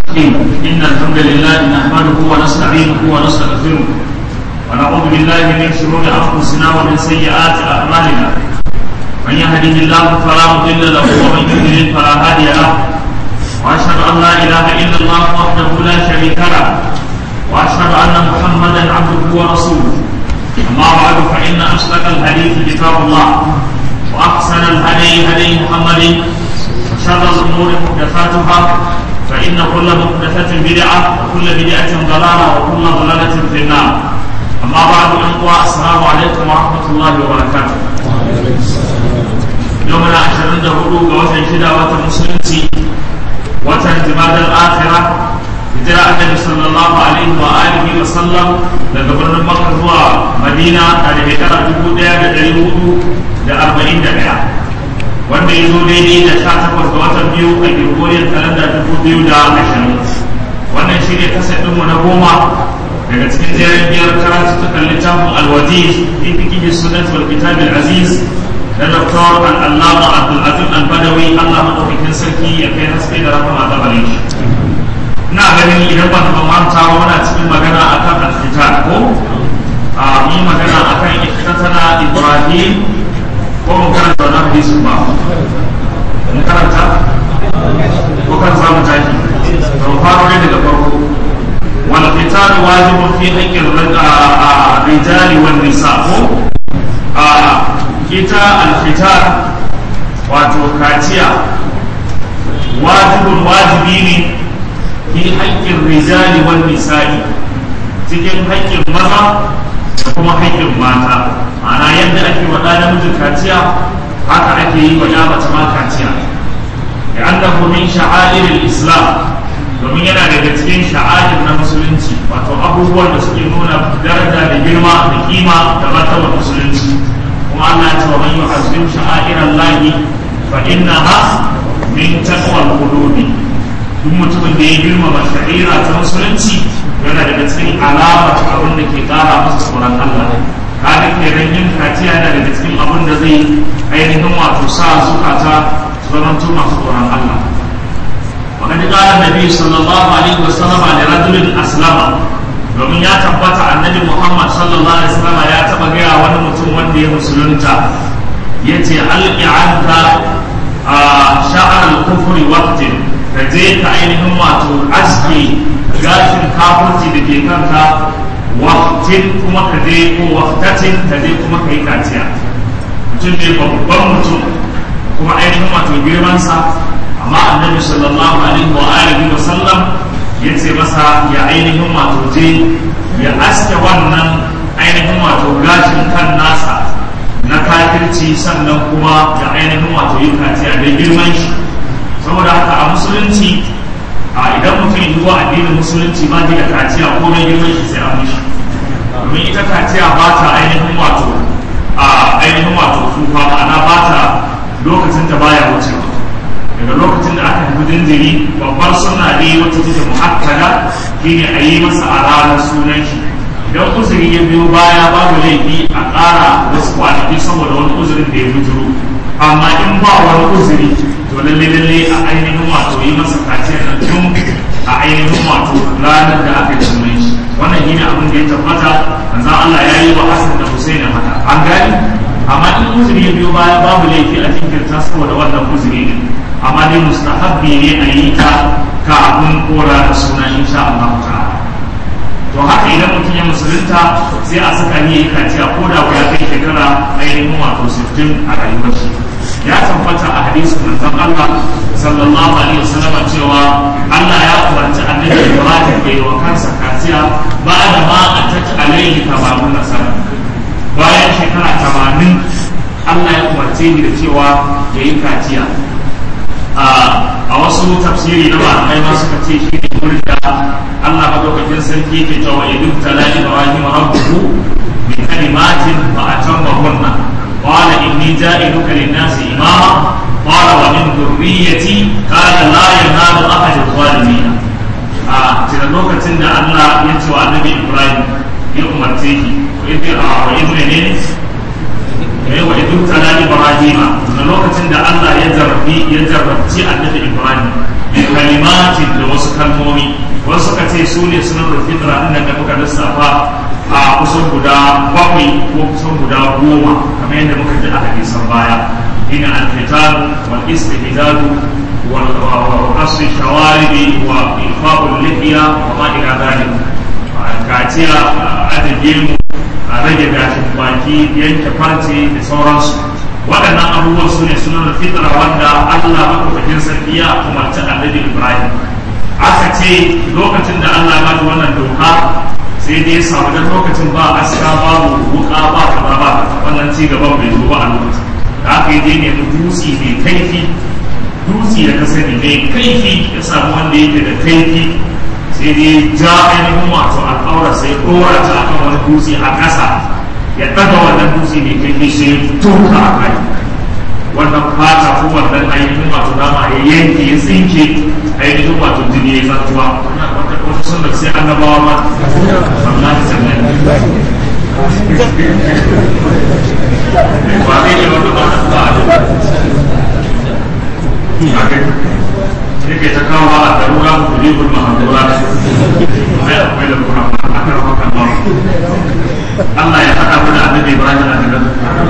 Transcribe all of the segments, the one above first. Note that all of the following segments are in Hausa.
الرحيم إن الحمد لله نحمده ونستعينه ونستغفره ونعوذ بالله من شرور أنفسنا ومن سيئات أعمالنا من يهده الله فلا مضل له ومن يضلل فلا هادي له وأشهد أن لا إله إلا الله وحده لا شريك له وأشهد أن محمدا عبده ورسوله أما بعد فإن أصدق الحديث كتاب الله وأحسن الهدي هدي محمد وشر الأمور محدثاتها فإن كل محدثة بدعة وكل بدعة ضلالة وكل ضلالة في النار أما بعد أخوة السلام عليكم ورحمة الله وبركاته يومنا عشرين دهولو وتن شدة وتن مسلمتي وتن جماد الآخرة hijira annabi sallallahu alaihi wa alihi wa sallam daga birnin makka zuwa madina a da shekara dubu daya da dari hudu da arba'in da daya wanda ya zo daidai da sha takwas ga watan biyu a gregorian kalanda dubu biyu da ashirin wannan shi ne kasar ɗinmu na goma daga cikin jerin biyar karatu ta kalli littafin alwajiz fi fikihi sunnat wal kitab al aziz na doktor al-allama abdul azim al-badawi allah madaukakin sarki ya kai haske da rahama da bari ina ganin idan ban ban manta ba muna cikin magana akan al-fitar ko a yi magana akan iktatana ibrahim ko mun karanta wannan hadisi ba mun karanta ko kan samu taki to faro ne daga farko wal fitar wajibun fi haqqi rijali wan nisa ko a kita al-fitar wato kaciya wajibun wajibi ne fi haƙƙin rijali wal nisa'i cikin haƙƙin maza da kuma haƙƙin mata ma'ana yadda ake wa ɗa namiji kaciya haka ake yi wa ya mace ma kaciya da annahu min sha'airil islam domin yana daga cikin sha'air na musulunci wato abubuwan da suke nuna daraja da girma da kima da martabar musulunci kuma Allah ya ce wa man yu'azzim sha'airallahi fa innaha min taqwal qulubi duk mutumin da ya girmama shari'a ta musulunci yana daga cikin alamar abin da ke kara masa tsoron Allah kaga kenan yin kaciya yana daga cikin abin da zai ainihin wato sa zukata su zama masu tsoron Allah وقد قال النبي صلى الله عليه وسلم لرجل أسلم domin ya tabbata annabi Muhammad sallallahu alaihi wasallam ya taba gaya wani mutum wanda ya musulunta yace alqi anka sha'ar al-kufri waqtin ka je ka ainihin wato aski gashin kafurci da ke kanka waktin kuma ka je ko waktatin ka je kuma ka yi kaciya mutum ne babban mutum kuma ainihin wato girmansa amma annabi sallallahu alaihi wa alihi wa sallam ya ce masa ya ainihin wato je ya aske wannan ainihin wato gashin kan nasa na kafirci sannan kuma ya ainihin wato yi kaciya da girman shi saboda haka a musulunci a idan mutum yi zuwa addinin musulunci ba da kaciya ko mai girman shi sai a mishi domin ita kaciya ba ta ainihin wato a ainihin wato tsufa ma'ana ba ta lokacin da baya wucewa daga lokacin da aka haifi jinjiri babbar suna ne wacce take muhakkada shine a yi masa a ranar sunan shi idan uzuri ya biyo baya babu laifi a ƙara wasu kwanaki saboda wani uzurin da ya bujuro amma in ba wani uzuri to lalle lalle a ainihin wato yi masa kaciyar da tun a ainihin wato ranar da aka cimai shi wannan shine abin da ya tabbata manzon Allah ya yi wa Hassan da Hussein haka an gani amma in uzuri ya biyo baya babu laifi a jinkirta saboda wannan uzuri ne amma dai mustahabbi ne a yi ta kafin kora da suna insha Allah ta'ala to haka idan mutum ya musulunta sai a saka ni kaciya ko da ya kai shekara ainihin wato 60 a rayuwar shi ya tabbata a hadisin manzon Allah sallallahu alaihi wasallam cewa Allah ya umarci annabi Ibrahim da yi wa kansa kaciya ba da ma a tatt alaihi tabamun nasara bayan shekara 80 Allah ya umarce ni da cewa ya yi kaciya a wasu tafsiri na malamai ma suka ce shi ne wurin da Allah madaukakin sarki ke cewa ya duk tala Ibrahim rabbuhu bi kalimatin fa atammahunna قال إني جائلك للناس إماما قال ومن ذريتي قال لا ينال أحد الظالمين a cikin lokacin da Allah ya ce wa annabi Ibrahim ya umarce shi wa idh wa idh ne ne wa idh tala Ibrahim da lokacin da Allah ya jarrabi ya jarrabci annabi Ibrahim bi kalimatin da wasu kalmomi ce su ne sunan fitra ɗin da muka lissafa a kusan guda bakwai ko kusan guda goma kamar yadda muka ji a hadisan baya ina alfitar wal istihdadu wal qasr shawarib wa ifa'ul lihiya wa ma ila dhalik kaciya adage mu a rage gashin baki yanke farce da sauransu waɗannan abubuwan su ne sunan fitra wanda Allah maɗaukakin sarki ya umarci annabi Ibrahim aka ce lokacin da Allah ya wannan doka sai dai samu da lokacin ba aska babu wuka ba kaza ba wannan ci gaban bai zo ba a lokacin da aka yi dai nemi dutse mai kaifi dutse da ka sani mai kaifi ya samu wanda yake da kaifi sai dai ja ainihin wato al'aura sai dora ta akan wani dutse a ƙasa ya ɗaga wannan dutse mai kaifi sai tuka a kai wannan fata ko wannan ainihin wato dama ya yanke ya tsinke ainihin wato jini ya zartuwa wata sunnar sai annabawa ma sallallahu alaihi wasallam ba zai yi wata ba ta yake ta kawo a darura ku kulibul mahdura ai akwai da kuma aka rafa kan Allah ya faɗa mana annabi Ibrahim a daga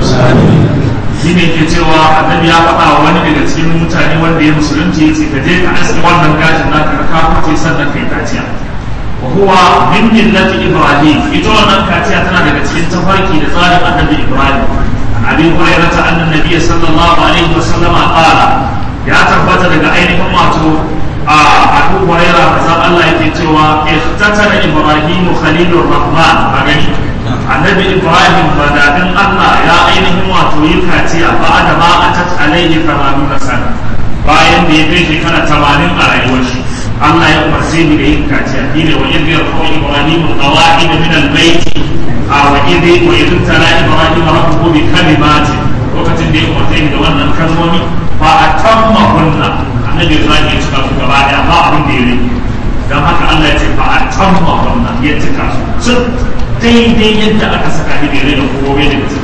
shi ne ke cewa annabi ya faɗa wa wani daga cikin mutane wanda ya musulunci ya ce ka je ka aske wannan gashin naka ka kaface sannan kai kaciya wa huwa min millati ibrahim ita wannan kaciya tana daga cikin tafarki da tsarin annabi ibrahim an abi hurairah ta annan nabiy sallallahu alaihi wa sallam qala ya tabbata daga ainihin wato a abu hurairah manzon Allah yake cewa ihtatana ibrahim khalilur rahman a gani annabi ibrahim badadin allah ya ainihin wato yi kaciya ba da ma a tat alaihi tamanuna sana bayan da ya kai shekara tamanin a rayuwar shi allah ya umarce ni da yin kaciya shi ne wa idh yarfa'u ibrahim alqawaid min albayt a wa idh wa idh tala ibrahim rabbuhu bi kalimati lokacin da ya umarce ni da wannan kalmomi ba a tamma kunna annabi ibrahim ya cika su gaba daya ba abin da ya rage don haka allah ya ce ba a tamma kunna ya cika su daidai yadda aka saka shi bai rage kowa da mutum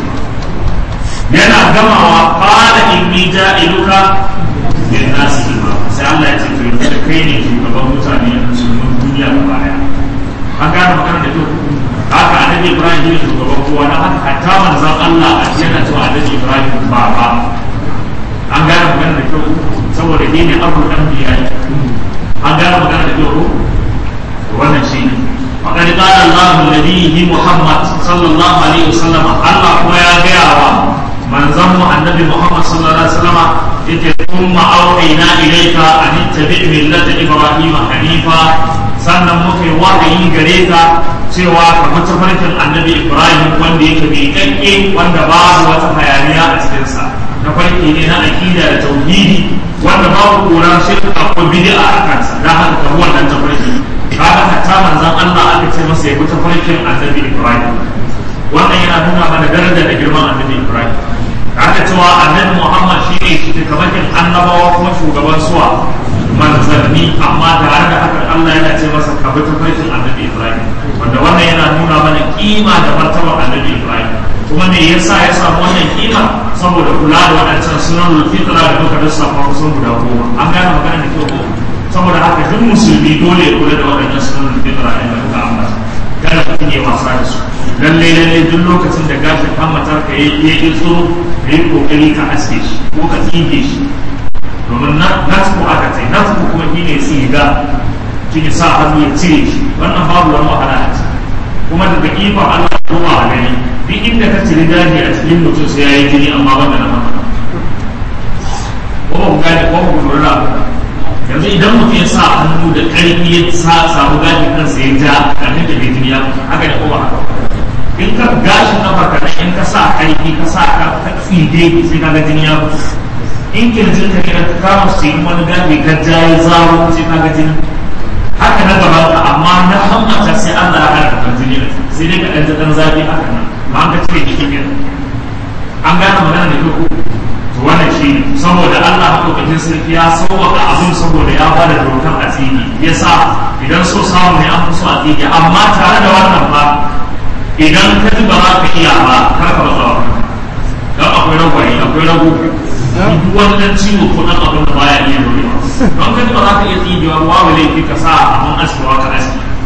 yana gamawa fara inni ja'iluka min nasi imam sai Allah ya ce to yanzu da kai ne shugaban mutane a musulmin duniya gaba daya an gane magana da kyau haka annabi Ibrahim ne shugaban kowa na haka hatta manzon Allah a yana cewa annabi Ibrahim ba ba an gane magana da kyau saboda ni ne abu dan biya an gane magana da kyau wannan shi ne وقد قال الله لنبيه محمد صلى الله عليه وسلم الله هو يا جاوا من زم النبي محمد صلى الله عليه وسلم ثم أوحينا إليك أن اتبع ملة إبراهيم حنيفا sannan muka yi wahayi gare ka cewa ka matafarkin annabi ibrahim wanda yake mai kanke wanda babu wata hayaniya a cikinsa na farki ne na aƙida da tauhidi wanda babu kura shirka ko bid'a a kansa da haka ka wannan tafarki kaga hatta manzon Allah aka ce masa ya bi tafarkin annabi Ibrahim wannan yana nuna mana daraja da girman annabi Ibrahim kaga cewa annabi Muhammad shi ne shugaban annabawa kuma shugaban suwa manzanni amma tare da haka Allah yana ce masa ka bi tafarkin annabi Ibrahim wanda wannan yana nuna mana kima da martabar annabi Ibrahim kuma me yasa ya samu wannan kima saboda kula da waɗancan sunan fitra da muka lissafa kusan guda goma an gane magana da kyau saboda haka duk musulmi dole ya kula da waɗannan sunan fitra ɗin da muka ambata kada mutum ya wasa da su lallai lallai duk lokacin da gashin hammatar ka ya yi tsoro ka yi kokari ka aske shi ko ka tsige shi domin natku aka ce natku kuma shi ne tsiga shi ne sa hannu ya cire shi wannan babu wani wahala a ciki kuma daga ikon Allah kuma a gani duk inda ka cire gashi a cikin mutum sai ya yi jini amma ban da na maka ko ba ku gane ko ba ku lura yanzu idan mutum ya sa hannu da ƙarfi ya samu gashin kansa ya ja kafin da bai jini ya haka da kowa haka in ka gashin na farka in ka sa ƙarfi ka sa ka tsige sai ka ga jini ya fito in kirjin ka kira ka kama su yi wani gafi ka ja ya zaro sai ka ga jini haka na gaba ka amma na hammata sai Allah ya hana ka jini sai dai ka ɗan ɗan zafi haka nan ba an ka cire jikin kenan an gane magana da kyau to wannan shi ne saboda Allah maɗaukakin sarki ya sauwaka abin saboda ya ba da dokan a tsigi ya sa idan so samu ne an fi so a tsigi amma tare da wannan ba idan ka ji ba za ka iya ba kar ka matsa wa don akwai ragwaye akwai rago duk wani dan ciwo ko dan abin da baya iya dorewa don ka ji ba za ka iya tsigewa babu laifi ka sa abin askewa ka aski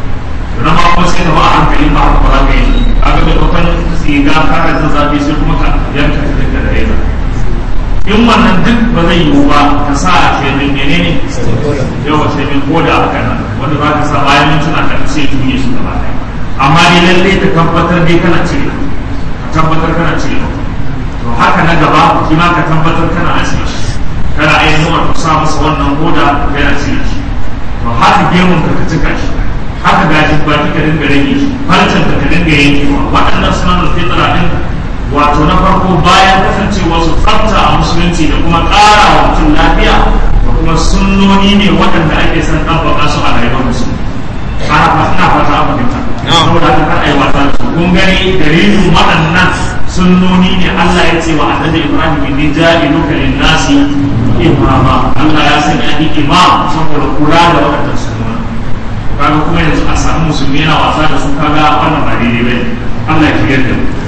zai yiwu ba ka sa shemin menene yawa shemin koda haka nan wanda za ka sa bayan mintuna ka sai juye su gaba ɗaya amma dai lallai ka tabbatar dai kana cire ka tabbatar kana cire to haka na gaba shi ma ka tabbatar kana ajiye shi kana ainihin wato sa masa wannan koda yana cire shi to haka gemun ka ka cika shi haka gashin baki ka dinga rage shi farcen ka ka dinga yankewa waɗannan sunan fitra din wato na farko bayan kasancewa su tsafta a musulunci da kuma ƙara wa mutum lafiya da kuma sunnoni ne waɗanda ake son ɗabbaka su a rayuwar musulmi ana ina fata a fahimta saboda haka kar ai wata da su kun gani dalilin waɗannan sunnoni ne Allah ya ce wa annabi Ibrahim inni ja'iluka lin-nasi imama Allah ya sanya ni imam saboda kula da waɗannan sunnoni kaga kuma yanzu a samu musulmi yana wasa da su kaga wannan ba daidai bane Allah ya kiyar da mu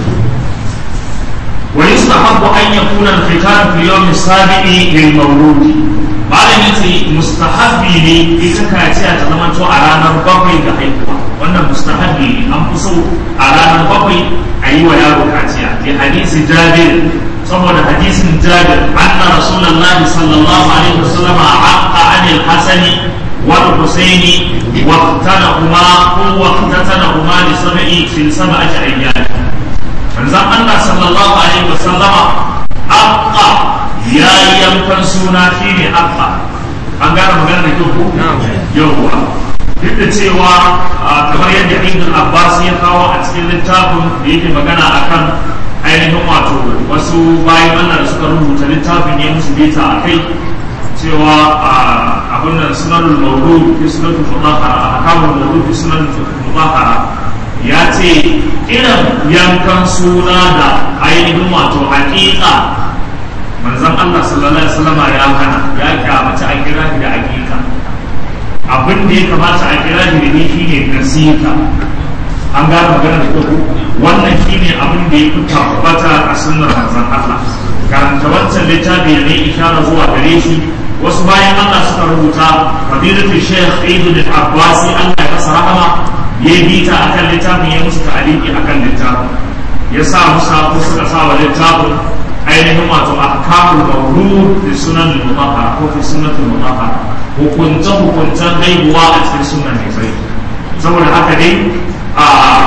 ويستحب أن يكون الختان في اليوم السابع للمولود malam yace mustahabbi ne ita kaciya ta zama to a ranar bakwai ga haihuwa wannan mustahabbi ne an fi so a ranar bakwai a yi wa yaro kaciya ke hadisi jabir saboda hadisin jabir anna rasulullahi sallallahu alaihi wasallam aqqa anil hasani wal husaini waqtanahuma ko waqtanahuma li sab'i fi sab'ati ayyam manzon Allah sallallahu alaihi wa sallama aqqa ya yi yankan suna shine aqqa an gane magana da kyau ko yawwa duk da cewa kamar yadda Ibn Abbas ya kawo a cikin littafin da yake magana akan ainihin wato wasu bayan Allah da suka rubuta littafin ya musu bita a kai cewa abin da sunanul mawlud fi sunatul mudahara akamul mawlud fi sunatul mudahara ya ce irin yankan suna da ainihin wato hakika manzon Allah sallallahu alaihi wasallam ya hana ya kyamaci a kira da hakika abin da ya kamata a kira da ne shine nasika an gane magana da kyau wannan shine abin da ya fi tabbata a sunnar manzon Allah karanta wancan littafi da ne ishara zuwa gare shi wasu bayan Allah suka rubuta fadilatu Sheikh Ibn Abbasi Allah ya masa rahama ya bi ta akan littafin ya musu ta'aliki akan littafin ya sa musa ko suka sa wa littafin ainihin wato ahkamul mawlud fi sunan al-mutahhara ko fi sunnat al-mutahhara hukunce hukuncen haihuwa a cikin sunan ne sai saboda haka dai a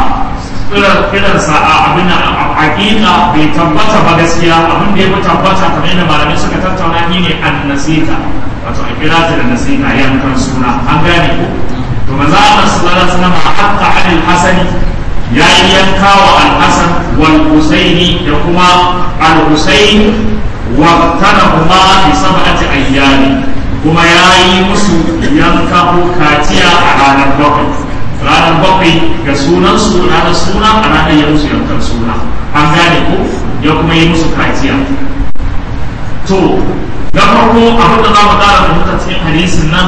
kiran sa a abin a hakika bai tabbata ba gaskiya abin da ya fi tabbata kamar yadda malamai suka tattauna ni ne an nasika wato a kira ta da nasika yankan suna an gane ko to maza Allah sallallahu alaihi wasallam hatta alil hasani ya yi yanka wa al-hasan wal husaini da kuma al-husain wa tanahuma bi sab'ati ayyami kuma ya yi musu yanka ko kaciya a ranar bakwai ranar bakwai ga sunan su ranar suna a ranar ya musu yankan suna an gane ko ya kuma yi musu kaciya to na farko abin da za mu kara fahimta cikin hadisin nan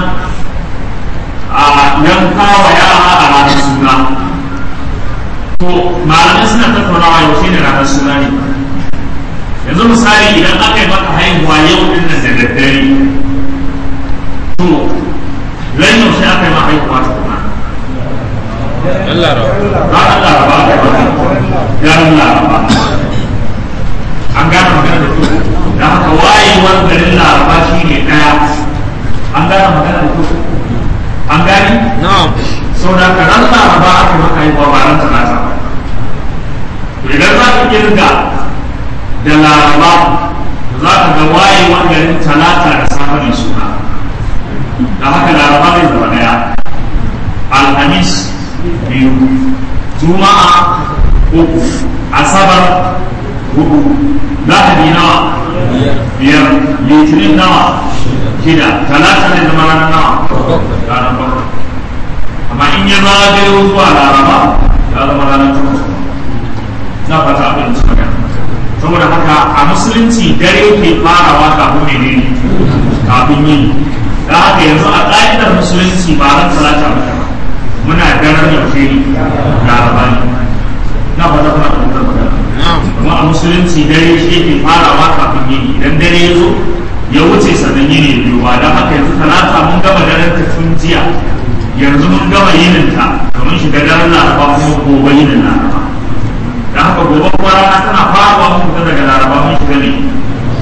a yanka wa yara a ranar suna to malamai suna tattaunawa yau shi ne ranar suna ne yanzu misali idan aka yi maka haihuwa yau din nan da daddare to ran yaushe aka yi ma haihuwa ta kuma Yan laraba. ranar laraba aka yi maka ranar laraba an gane magana da kyau da haka wayewar garin laraba shi ne ɗaya an gane magana da kyau an gani Na'am. sau da ka ran laraba aka maka yi ba ran talata ba to idan za ka kirga da laraba za ka ga wayewar garin talata da safe ne suna da haka laraba zai zama daya alhamis biyu juma'a uku asabar hudu lahadi nawa biyar litinin nawa shida talata zai zama ranar nawa ranar bakwai amma in ya zagayo zuwa laraba ya zama ranar takwas na fata abin su magana saboda haka a musulunci dare ke farawa kafin ne ne kafin yin da haka yanzu a ƙa'idar musulunci ba ran talata ba muna daren yaushe ne laraba ne na fata kuna fahimtar magana Na'am. kuma a musulunci dare shi ke farawa kafin yini idan dare ya zo ya wuce sannan yini ya biyu ba don haka yanzu talata mun gama daren ta tun jiya yanzu mun gama yinin ta domin shiga daren laraba kuma gobe yinin laraba da haka gobe kuma rana tana farawa mun fita daga laraba mun shiga ne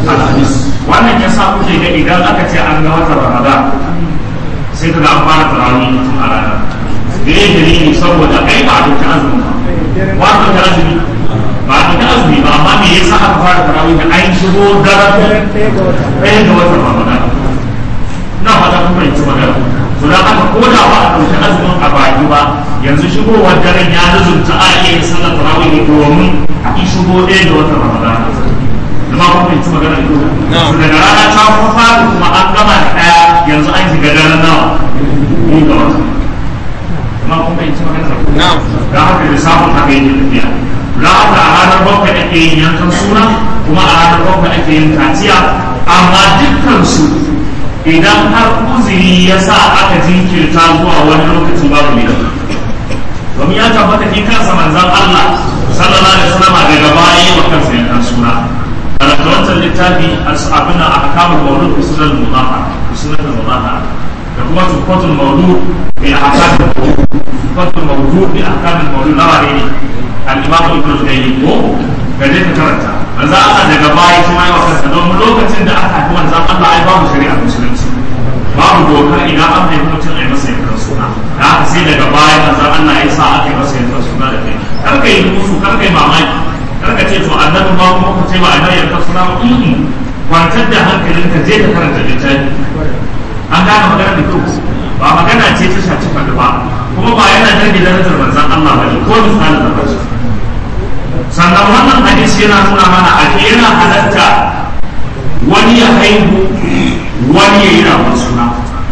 alhamis wannan ya sa kuke ga idan aka ce an ga watan ramadan sai ka ga an fara tarawih tun a ranar da ya dalili saboda ai ba a dauki azumi ba ba a dauki azumi ba a dauki azumi ba amma me yasa aka fara tarawih da an shigo daren ɗaya ga watan ramadan na fata kuma yanci magana to dan haka ko da ba a dauki azumin a baki ba yanzu shigowar daren ya nazumta a iya yin sallar tarawih domin a shigo ɗaya ga watan ramadan zama kuma yanci magana da su daga rana ta kufa kuma an gama da ɗaya yanzu an shiga daren nawa biyu ga watan amma kuma yanci magana da da haka da samun haka yake tafiya da haka a ranar bakwai ake yin yankan suna kuma a ranar bakwai ake yin kaciya amma dukkan su idan har uzuri ya sa aka jinkirta zuwa wani lokaci babu ne domin ya tabbata ni kansa manzan Allah sallallahu alaihi wasallam daga baya wa kansa yankan suna karanta wancan littafi abin da aka kama maulud usulul mudaha usulul mudaha da kuma tufatul mawdu bi ahkam tufatul mawdu bi ahkam mawdu na wane ne al-imam ibn al-qayyim ko ga dai ka karanta manzo Allah daga baya kuma ya wasa don lokacin da aka haifi manzo Allah ai babu shari'a musulunci babu dokar idan an haifi mutum ai masa yankan suna da haka sai daga baya manzo Allah ya sa aka yi masa yankan suna da kai kar ka yi musu kar ka yi mamaki kar ka ce to annabi ma kuma ka ce ba annabi yankan suna ba kwantar da hankalinka je ka karanta littafi an gane magana da kyau ba magana ce ta shaci faɗi ba kuma ba yana jirgin darajar manzan Allah ba ne ko misalin da bashi sannan wannan hadisi yana nuna mana a yana halatta wani ya haihu wani ya yi rawar suna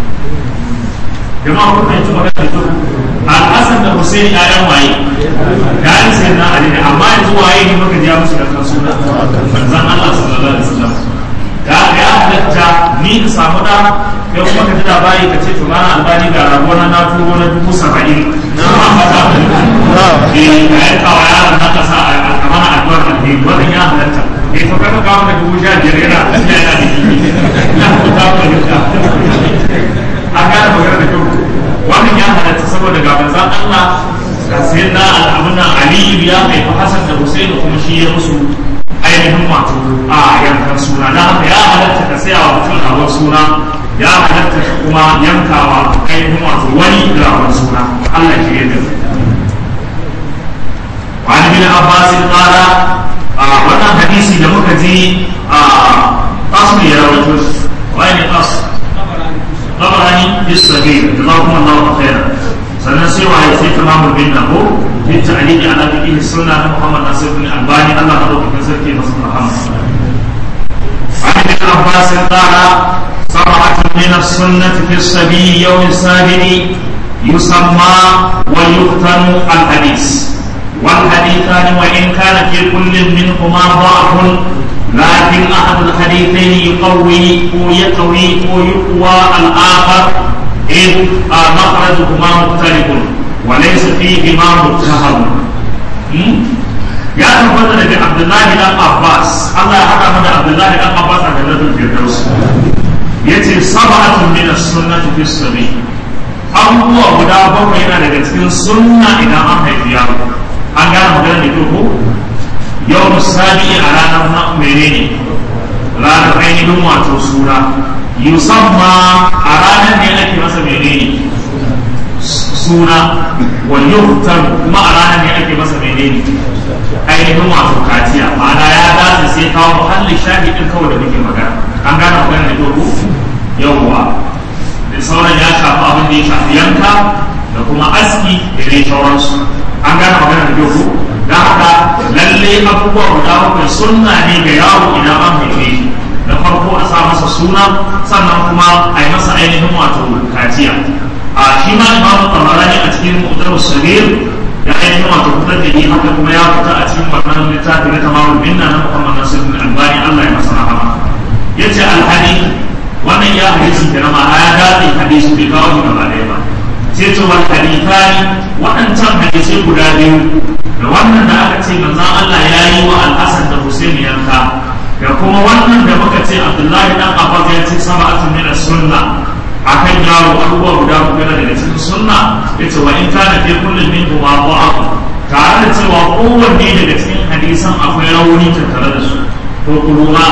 jama'a kun fahimci magana da kyau al'asan da Hussein ƴaƴan waye ƴaƴan sai na Ali ne amma yanzu waye ne muka ja musu da kan suna manzan Allah sallallahu alaihi wasallam da ya halatta ni in samu da kai kuma ka ji labari ka ce to mana albani ga ragona na turo na dubu saba'in kuma fata eh ka yi kawa yaron na kasa a mana addu'ar alheri wannan ya halatta eh to kaga kawo da dubu sha biyar yana yana da jiki na kuta ko yadda a gane magana da kyau wannan ya halatta saboda ga manzon Allah da sayyidina al-abuna Ali ya haifi Hassan da Hussein kuma shi ya musu ainihin wato a yankan suna na haka ya halatta ka saya wa mutum ragon suna ya halatta ka kuma yankawa ainihin wato wani ragon suna Allah ke yadda wani bin Abbas qala a wannan hadisi da muka ji a qasim ya rawaito wani ne qas tabarani bis sabir jazakumullahu khairan sannan sai wa sai tamamul bin nahu في التعليق على فقه السنة محمد ناصر بن الألباني الله مدوك كسر في مصر محمد عن ابن عباس قال سبعة من السنة في الصبي يوم السابع يسمى ويختم الحديث والحديثان وإن كان في كل منهما ضعف لكن أحد الحديثين يقوي ويقوي ويقوى الآخر إذ مخرجهما مختلف وليس فيهما متهم ya tabbata daga abdullahi dan abbas allah ya haɗa mana abdullahi dan abbas a jannatul firdaus yace sab'atun min as-sunnati fi sabi abubuwa guda bakwai yana daga cikin sunna idan an haifi yaro an gane magana da ko yau musabi a ranar na menene ranar ainihin wato suna yusamma a ranar ne ake masa menene suna wa yuhtar kuma a ranar ne ake masa menene ainihin wato kaciya ma'ana ya dace sai kawo muhallin shahidin kawai da muke magana an gane magana da dogo yawwa da sauran ya shafi abin da ya shafi yanka da kuma aski da dai sauransu an gane magana da dogo da haka lalle abubuwa guda bakwai sunna ne ga yaro idan an haife shi da farko a sa masa suna sannan kuma a yi masa ainihin wato kaciya a shi ma imamu tabarani a cikin mutar sabir ya ainihin wato fitar da ni haka kuma ya fita a cikin wannan littafi na tamamul minna na muhammad nasir bin albani allah ya masa rahama ya ce alhadi wannan ya hadisi da nama ya dace hadisi bai kawo shi gaba ɗaya ba sai ce wal hadithani waɗancan hadisai guda biyu da wannan da aka ce manzon allah ya yi wa al'asan da husaini yanka da kuma wannan da muka ce abdullahi dan abbas ya ce sab'atun min as-sunna akan yaro abubuwa guda uku daga cikin sunna yace wa in kana fi kullin min huma da'af tare da cewa kowanne daga cikin hadisan akwai rauni tattare da su ko kuma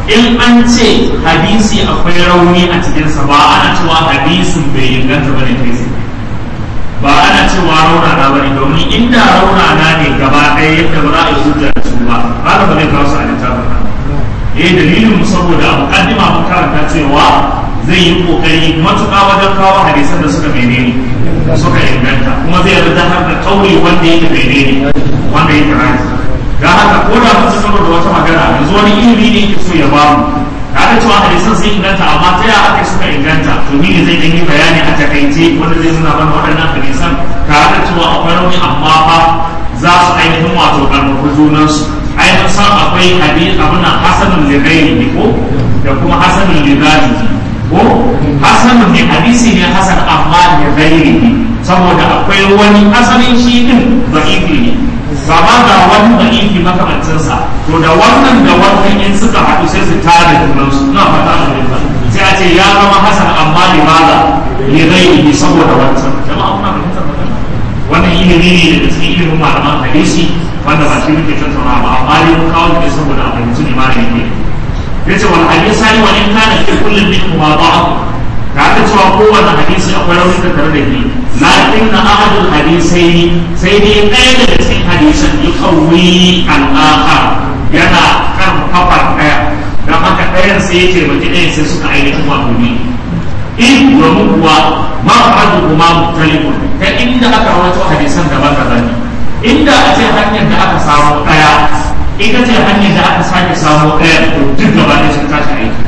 in an ce hadisi akwai rauni a cikinsa ba ana cewa hadisin bai inganta bane kai ba ana cewa raunana ba ne domin inda raunana ne gaba ɗaya yadda ba za a yi hujja da su ba haka ba zai kawo su a littafin nan eh dalilin mu saboda a mukaddima mun karanta cewa zai yi kokari matuƙa wajen kawo hadisan da suka menene suka inganta kuma zai yarda har da kauli wanda yake menene wanda yake rani ga haka ko da mun saboda wata magana yanzu wani ilimi ne yake so ya ba mu tare da cewa hadisan sun inganta amma ta yaya aka suka inganta to ni ne zai yi bayani a takaice wanda zai nuna mana waɗannan hadisan tare da cewa akwai rauni amma fa za su ainihin wato karfafa junansu ainihin san akwai hadis abin nan hasanun ligairi ne ko da kuma hasanun ligari ko hasanun ne hadisi ne hasan amma ligairi ne saboda akwai wani asalin shi din da'ifi ne ba ma ga wani da'ifi makamancinsa to da wannan da wannan in suka haɗu sai su tare junansu na fata a sai a ce ya zama hasan amma limaza ligairi saboda wancan jama'a kuna fahimtar magana wannan ilimi ne daga cikin ilimin malaman hadisi wanda ba shi muke tattauna ba amma dai mun kawo ne saboda a fahimci ne malami ne yace wal hadisi sani wa in kana fi kullin min ma ba'a ka ga cewa kowanne hadisi akwai rauni da tare da shi lakin na ahadul hadisai sai dai ɗaya daga cikin hadisan yuqawwi al-akhar yana kan kafar ɗaya dan haka ɗayan sai ya taimaki ɗayan sai suka ainihin wato ne in domin kuwa ma'adu kuma mutalifun ta inda aka rawaito hadisan daban-daban ne inda a ce hanyar da aka samu ɗaya ita ce hanyar da aka sake samu ɗaya to duk gaba da sun tashi aiki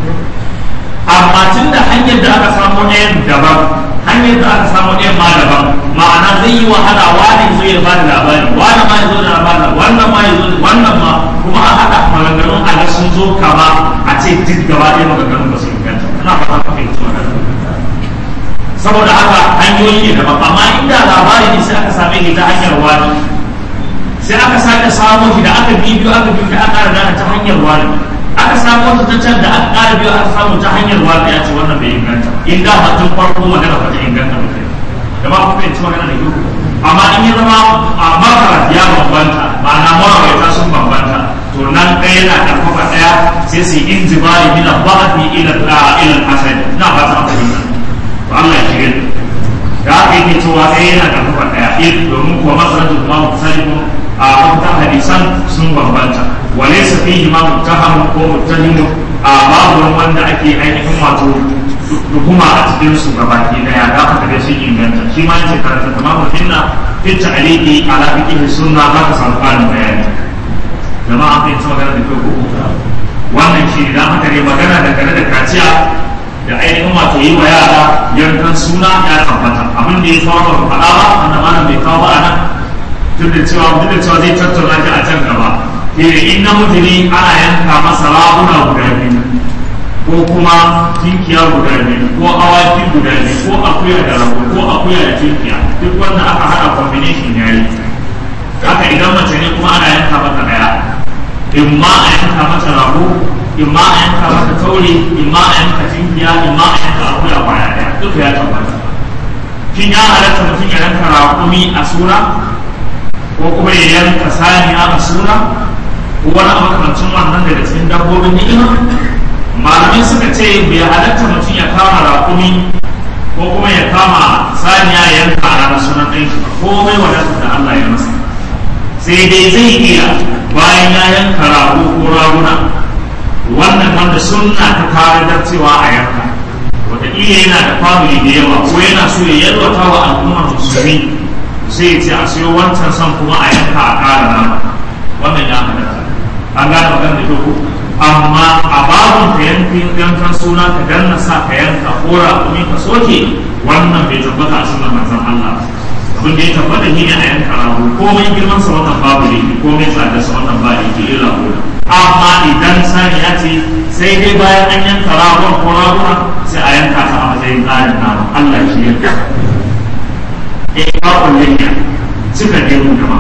amma tun da hanyar da aka samu ɗayan daban hanyar da aka samu ɗayan ma daban ma'ana zai yi wahala wani zo ya bada labari wani ma ya zo da labari wannan ma ya zo wannan ma kuma a haɗa maganganun a ga sun zo kama a ce duk gaba ɗaya maganganun ba su inganta ina fata ka fahimci wannan saboda haka hanyoyi ne daban amma inda labari ne sai aka same shi ta hanyar wani sai aka sake samo shi da aka bibiyo aka bibiyo da aka ƙara ta hanyar wani aka samo shi ta can da aka ƙara biyo aka samu ta hanyar wani ya ce wannan bai inganta in da ba tun farko magana ba ta inganta ba kai da ba ku fahimci magana da kyau amma in ya zama a makara ya bambanta ma'ana marawaita sun bambanta to nan ɗaya yana ƙarfafa ɗaya sai su yi injibari mina ba'afi ila ila hasani na ba ta fahimta to Allah ya shirya da aka yake cewa ɗaya yana ƙarfafa ɗaya in domin kuwa masarajin ma musalimu a mafitan hadisan sun bambanta wale sa fi ma mutahamu ko mutahimu a babu wani wanda ake ainihin wato tuhuma a cikin su gabaki daya da aka dai sun inganta shi ma yace karanta tamamu hinna fi ta'liqi ala fiqh sunna za ka samu ƙarin bayani jama'a kai tsawon magana da kyau wannan shi da haka ne magana da gare da kaciya da ainihin wato yi wa yara yankan suna ya tabbata abin da ya kawo ba faɗa ba wanda malam bai kawo ba a nan duk da cewa duk da cewa zai tattauna shi a can gaba shine in namiji ne ana yanka masa raguna guda biyu ko kuma tinkiya guda biyu ko awaki guda biyu ko akuya da rago ko akuya da tinkiya duk wanda aka haɗa combination ya yi haka idan mace ne kuma ana yanka mata ɗaya in ma a yanka mata rago in ma a yanka mata taure in ma a yanka tinkiya in ma a yanka akuya kwaya ɗaya duka ya tabbata shin ya halatta mutum ya yanka raƙumi a sura ko kuma ya yanka saniya a suna ko wani makamancin wannan daga cikin dabbobin ni'ima malamai suka ce bai halatta mutum ya kama raƙumi ko kuma ya kama saniya ya yanka a ranar sunan ɗan shi ko mai wadata da Allah ya masa sai dai zai iya bayan ya yanka rago ko raguna wannan wanda sunna ta kawo cewa a yanka wataƙila yana da family da yawa ko yana so ya yalwata wa al'ummar musulmi sai ce a siyo wancan son kuma a yanka a ƙara nama wannan ya halatta an gane magana da kyau amma a babun ka yankin yankan suna ka danna sa ka yanka kora kuma ka soke wannan bai tabbata a sunan manzon Allah abin da ya tabbata shine a yanka rago komai girman sa wannan babu ne komai tsada sa wannan ba ne ke illa gona amma idan sani ya ce sai dai bayan an yanka ragon ko raguna sai a yanka ta a matsayin ƙarin nama Allah shi yanka إعطاء اللحية صفة يوم كما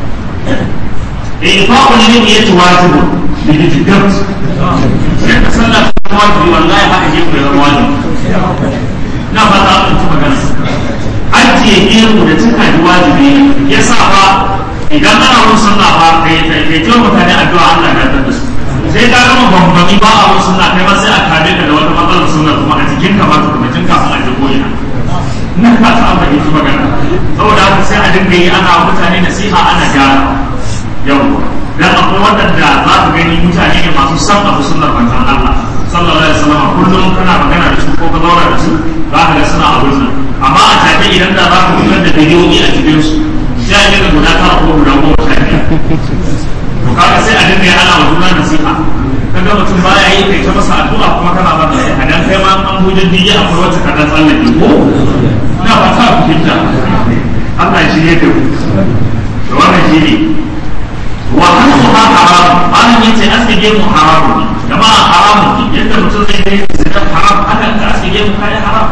إعطاء اللحية واجب بالجدد لأن صلى واجب والله حق يجب إلى واجب na fata an kuma gana ajiye gero da cika da wajibi ya sa ba idan ana mun sallah ba kai kai kai mutane addu'a Allah ya da su sai ka gama bambami ba a wasu suna kai ma sai a kame ka da wata matsalar suna kuma a jikin ka ma tukuna tun kafin a je ko'ina na ka ta amma yi magana saboda haka sai a dinga yi ana mutane nasiha ana gyara yau dan akwai waɗanda za ku gani mutane ne masu san abu sunnar manzon Allah sallallahu alaihi wasallam kullum kana magana da su ko ka zauna da su za ka ga suna abun nan amma a take idan da za ka fitar da bidiyoyi a cikin su sai a dinga guda tara ko guda goma sha biyar to kaga sai a dinga yi ana wa juna nasiha kaga mutum baya yi kai ta masa addu'a kuma kana ba da a dan kai ma an buje diya akwai wacce ka dan tsallake ko ina ba ta fahimta Allah ya shirye da ku to wannan shi ne wa hasuha haram an yace asige mu haram ne jama'a haram ne yadda mutum zai yi zina haram haka ka asige mu kai haram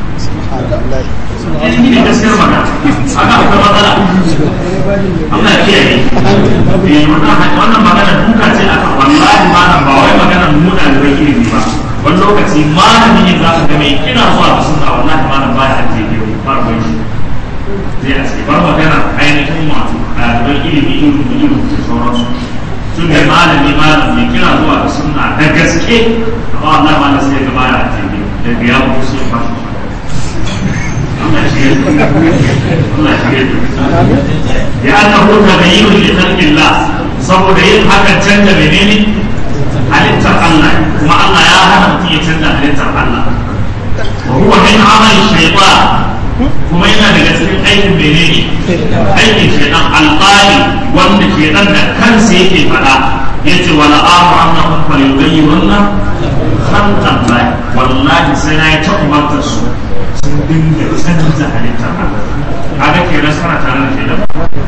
eh ni ne gaskiyar magana haka akwai matsala Allah ya kiyaye eh wannan wannan magana duka ce aka wallahi malam ba wai magana mu da bai ilimi ba wani lokaci malami ne za ka ga mai kina zuwa da sunna wallahi malam ba ya ajiye ne ba ruwan shi zai a ce bar magana ainihin wato ɗaliban ilimi irin da irin da sauransu tun da malami malam mai kira zuwa da sunna da gaske amma Allah malam sai ga baya ajiye daga ya mutu sai ya fashi Allah ya shirya Allah ya shirya ya annahu taghayyur li khalqillah saboda yin hakan canza menene halittar Allah kuma Allah ya hana mutum ya canza halittar Allah wa huwa min amali shaytan kuma yana daga cikin aikin menene aikin shaytan alqali wanda shaytan da kansa yake faɗa yace wala amu annahum falyughayyirunna khalqan Allah wallahi sai na yi ta umartar su sun dinga canza halittar Allah kaga kenan sana tare da shaytan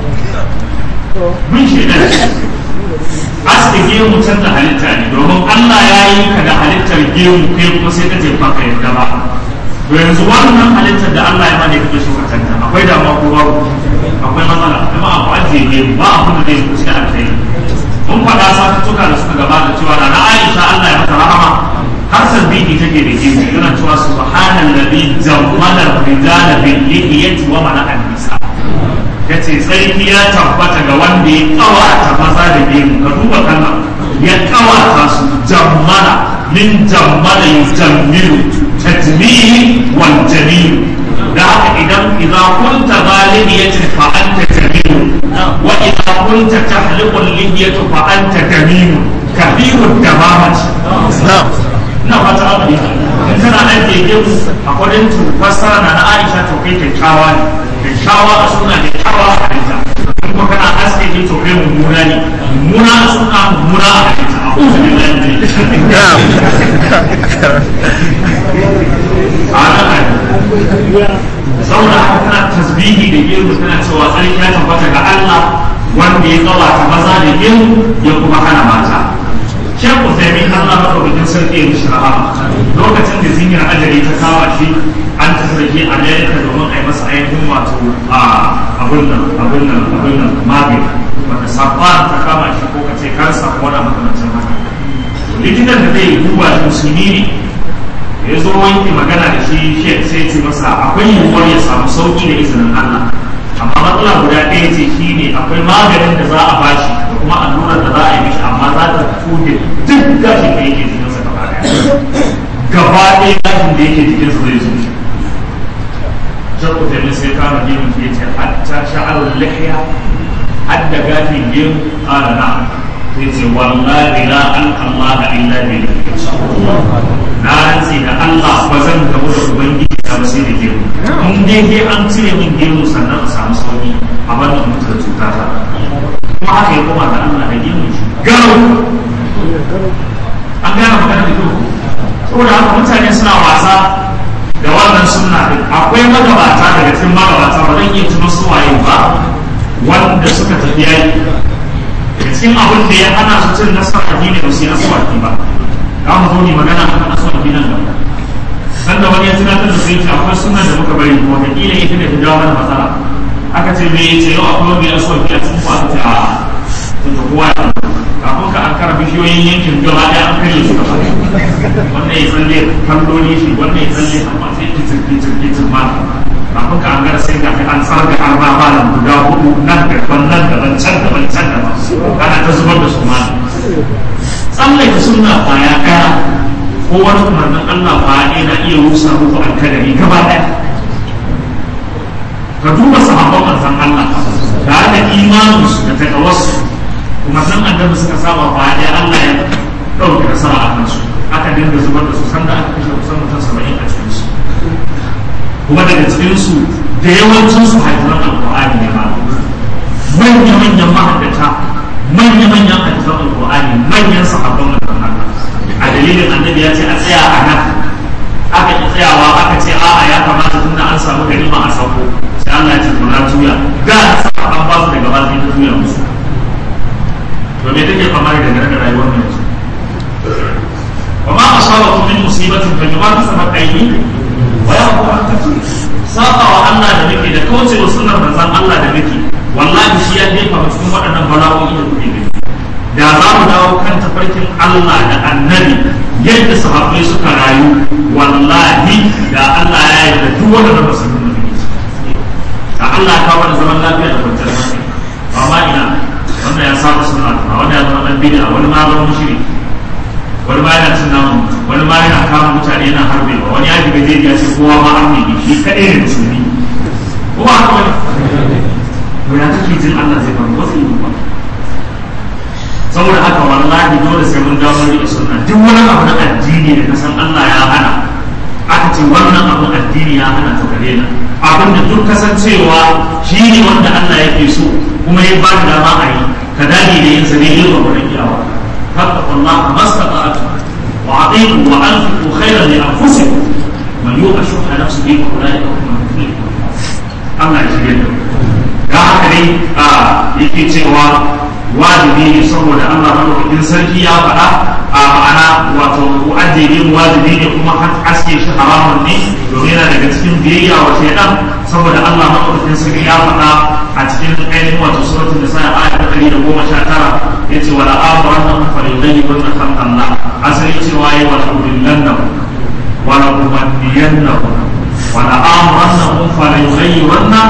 mun shaytan aske gemu canza halitta ne domin Allah ya yi ka da halittar gemu kai kuma sai ka ce baka yarda ba to yanzu wannan halittar da Allah ya bani kake so ka canza akwai damuwa ko babu akwai matsala kuma abu ajiye gemu ba abin da zai kusa alkhairi mun faɗa satuttuka da suka gabata cewa da na Aisha Allah ya mata rahama har sabbihi take da gemu yana cewa subhanallazi jammala rijala bil lihiyati wa mana an-nisa ya ce tsarki ya tabbata ga wanda ya kawata maza da gemu ka duba kalma ya kawata su jammala min jammala yujammilu tajmihi wal jamil da haka idan idan kunta balimiyatin fa anta jamilu wa idan kunta tahliqul lihiyatu fa anta jamil kabirud damamati ina fata abu ne in kana ajiye gemu a kwadin fassara na na Aisha to kai kyakkyawa ne kyakkyawa a suna kyakkyawa a halitta in kuma kana aske ne to kai mummuna ne mummuna a suna mummuna a halitta a kusa da zai a nan saboda haka kana tasbihi da gemu tana cewa tsarki ya tabbata ga Allah wanda ya tsawata maza da gemu ya kuma hana mata Shan Usaimin Allah maɗaukakin sarki ya mishi rahama lokacin da zinyar ajali ta kawo shi an tafi da shi Amerika domin a yi masa ainihin wato a abin nan abin nan abin nan magani wanda sabuwa ta kama shi ko ka ce kansa ko wani makamancin haka likitan da zai duba shi musulmi ne ya zo wanke magana da shi shi sai ce masa akwai yiwuwar ya samu sauki da izinin Allah amma matsala guda ɗaya ce shi ne akwai maganin da za a bashi da kuma allurar da za a yi mishi amma za ta tuge duk gashin da yake jikinsa gaba ɗaya gaba ɗaya gashin da yake jikinsa zai zo shi shakku taimi sai kama gemun ya ce hatta sha'arun lahiya hadda gashin gemu ƙara na sai ce wallahi la an Allah illa bi na rantsi da Allah ba zan gamu da ubangiji ta ba sai da gemu in dai dai an cire min gemu sannan a samu sauki a wannan mutu da cuta ta kuma haka ya koma da Allah da gemu shi garau an gane magana da kyau saboda haka mutane suna wasa da wannan sunna din akwai magabata daga cikin magabata ba zan iya tuno su waye ba wanda suka tafi yayi daga cikin abin da ya hana su cin nasara ne ba su yi aswaki ba za mu zo ne magana akan aswaki nan gaba sanda wani ya tunatar da sai ce akwai sunan da muka bari ko ta kila ita da ta jawo mana matsala aka ce me yace yau akwai wanda ya so ki a cikin kwata ta to to kowa ya kafin ka an kara bishiyoyin yankin gaba ɗaya an karye su gaba wannan ya tsalle kalloli shi wannan ya tsalle amma sai ki tsirki tsirki tsirma kafin ka an gara sai ga an tsarga an ba malam guda hudu nan daban nan daban can daban can daban ana ta zubar da su ma tsallake sunna kwaya ɗaya ko wani umarnin Allah kwaya ɗaya na iya rusa muku alkadari gaba ɗaya ka duba sahabban manzon Allah tare da imaninsu da takawarsu umarnin annabi suka saba kwaya ɗaya Allah ya ɗauke da sama a kansu aka dinga zubar da su sanda aka kashe kusan mutum saba'in a cikinsu kuma daga cikinsu da yawancinsu haifuran alƙur'ani ne ma manya-manyan mahaddata manya-manyan hadisan alƙur'ani manyan sahabban manzon Allah a dalilin annabi ya ce a tsaya a nan aka ki tsayawa aka ce a'a ya kamata tunda an samu ganima a sauko sai Allah ya ce to na juya da sa an ba su daga ba sai ta juya musu to me take fama da daga rayuwar mu yanzu wa ma asabakum min musibatin fa bima kasabat aydikum wa yaqu an kathir saba wa Allah da muke da kauce wa sunnar manzon Allah da muke wallahi shi ya jefa mu cikin waɗannan bala'o'i da kuke gani da za mu dawo kan tafarkin Allah da annabi yadda sahabbai suka rayu wallahi da Allah ya yi da duk wanda ba su nuna da da Allah ya kawo da zaman lafiya da kwanciyar hankali amma ina wanda ya saba suna ta wanda ya zama dan bid'a wani ma zama mushriki wani ma yana cin namu wani ma yana kama mutane yana harbewa wani ya shiga jeji ya ce kowa ma arme ne shi kaɗai ne musulmi ko ba haka wani to ya take jin Allah zai faru wasu yi ba saboda haka wallahi dole sai mun dawo da sunna duk wani abu na addini da kasan Allah ya hana aka ce wannan abu addini ya hana to gare na abin da duk kasancewa shi ne wanda Allah yake so kuma ya ba da dama a yi ka dage da yin sa ne yin ba wurin yawa فاتقوا الله ما استطعتم واعطيكم وانفقوا خيرا لانفسكم من يوق شح نفسه فاولئك هم المفلحون Allah ya shirya da ga haka dai a yake cewa wajibi ne saboda Allah madaukakin sarki ya faɗa a ma'ana wato ajiye wajibi ne kuma aske shi haramun ne domin yana daga cikin biyayya wa shaidan saboda Allah madaukakin sarki ya faɗa a cikin ainihin wato suratul nisa aya ta ɗari da goma sha tara yace wala amuran nan fa yughayyi kunna khalqallah asali cewa yi wala udillannahu wala umanniyannahu wala amuran fa yughayyiranna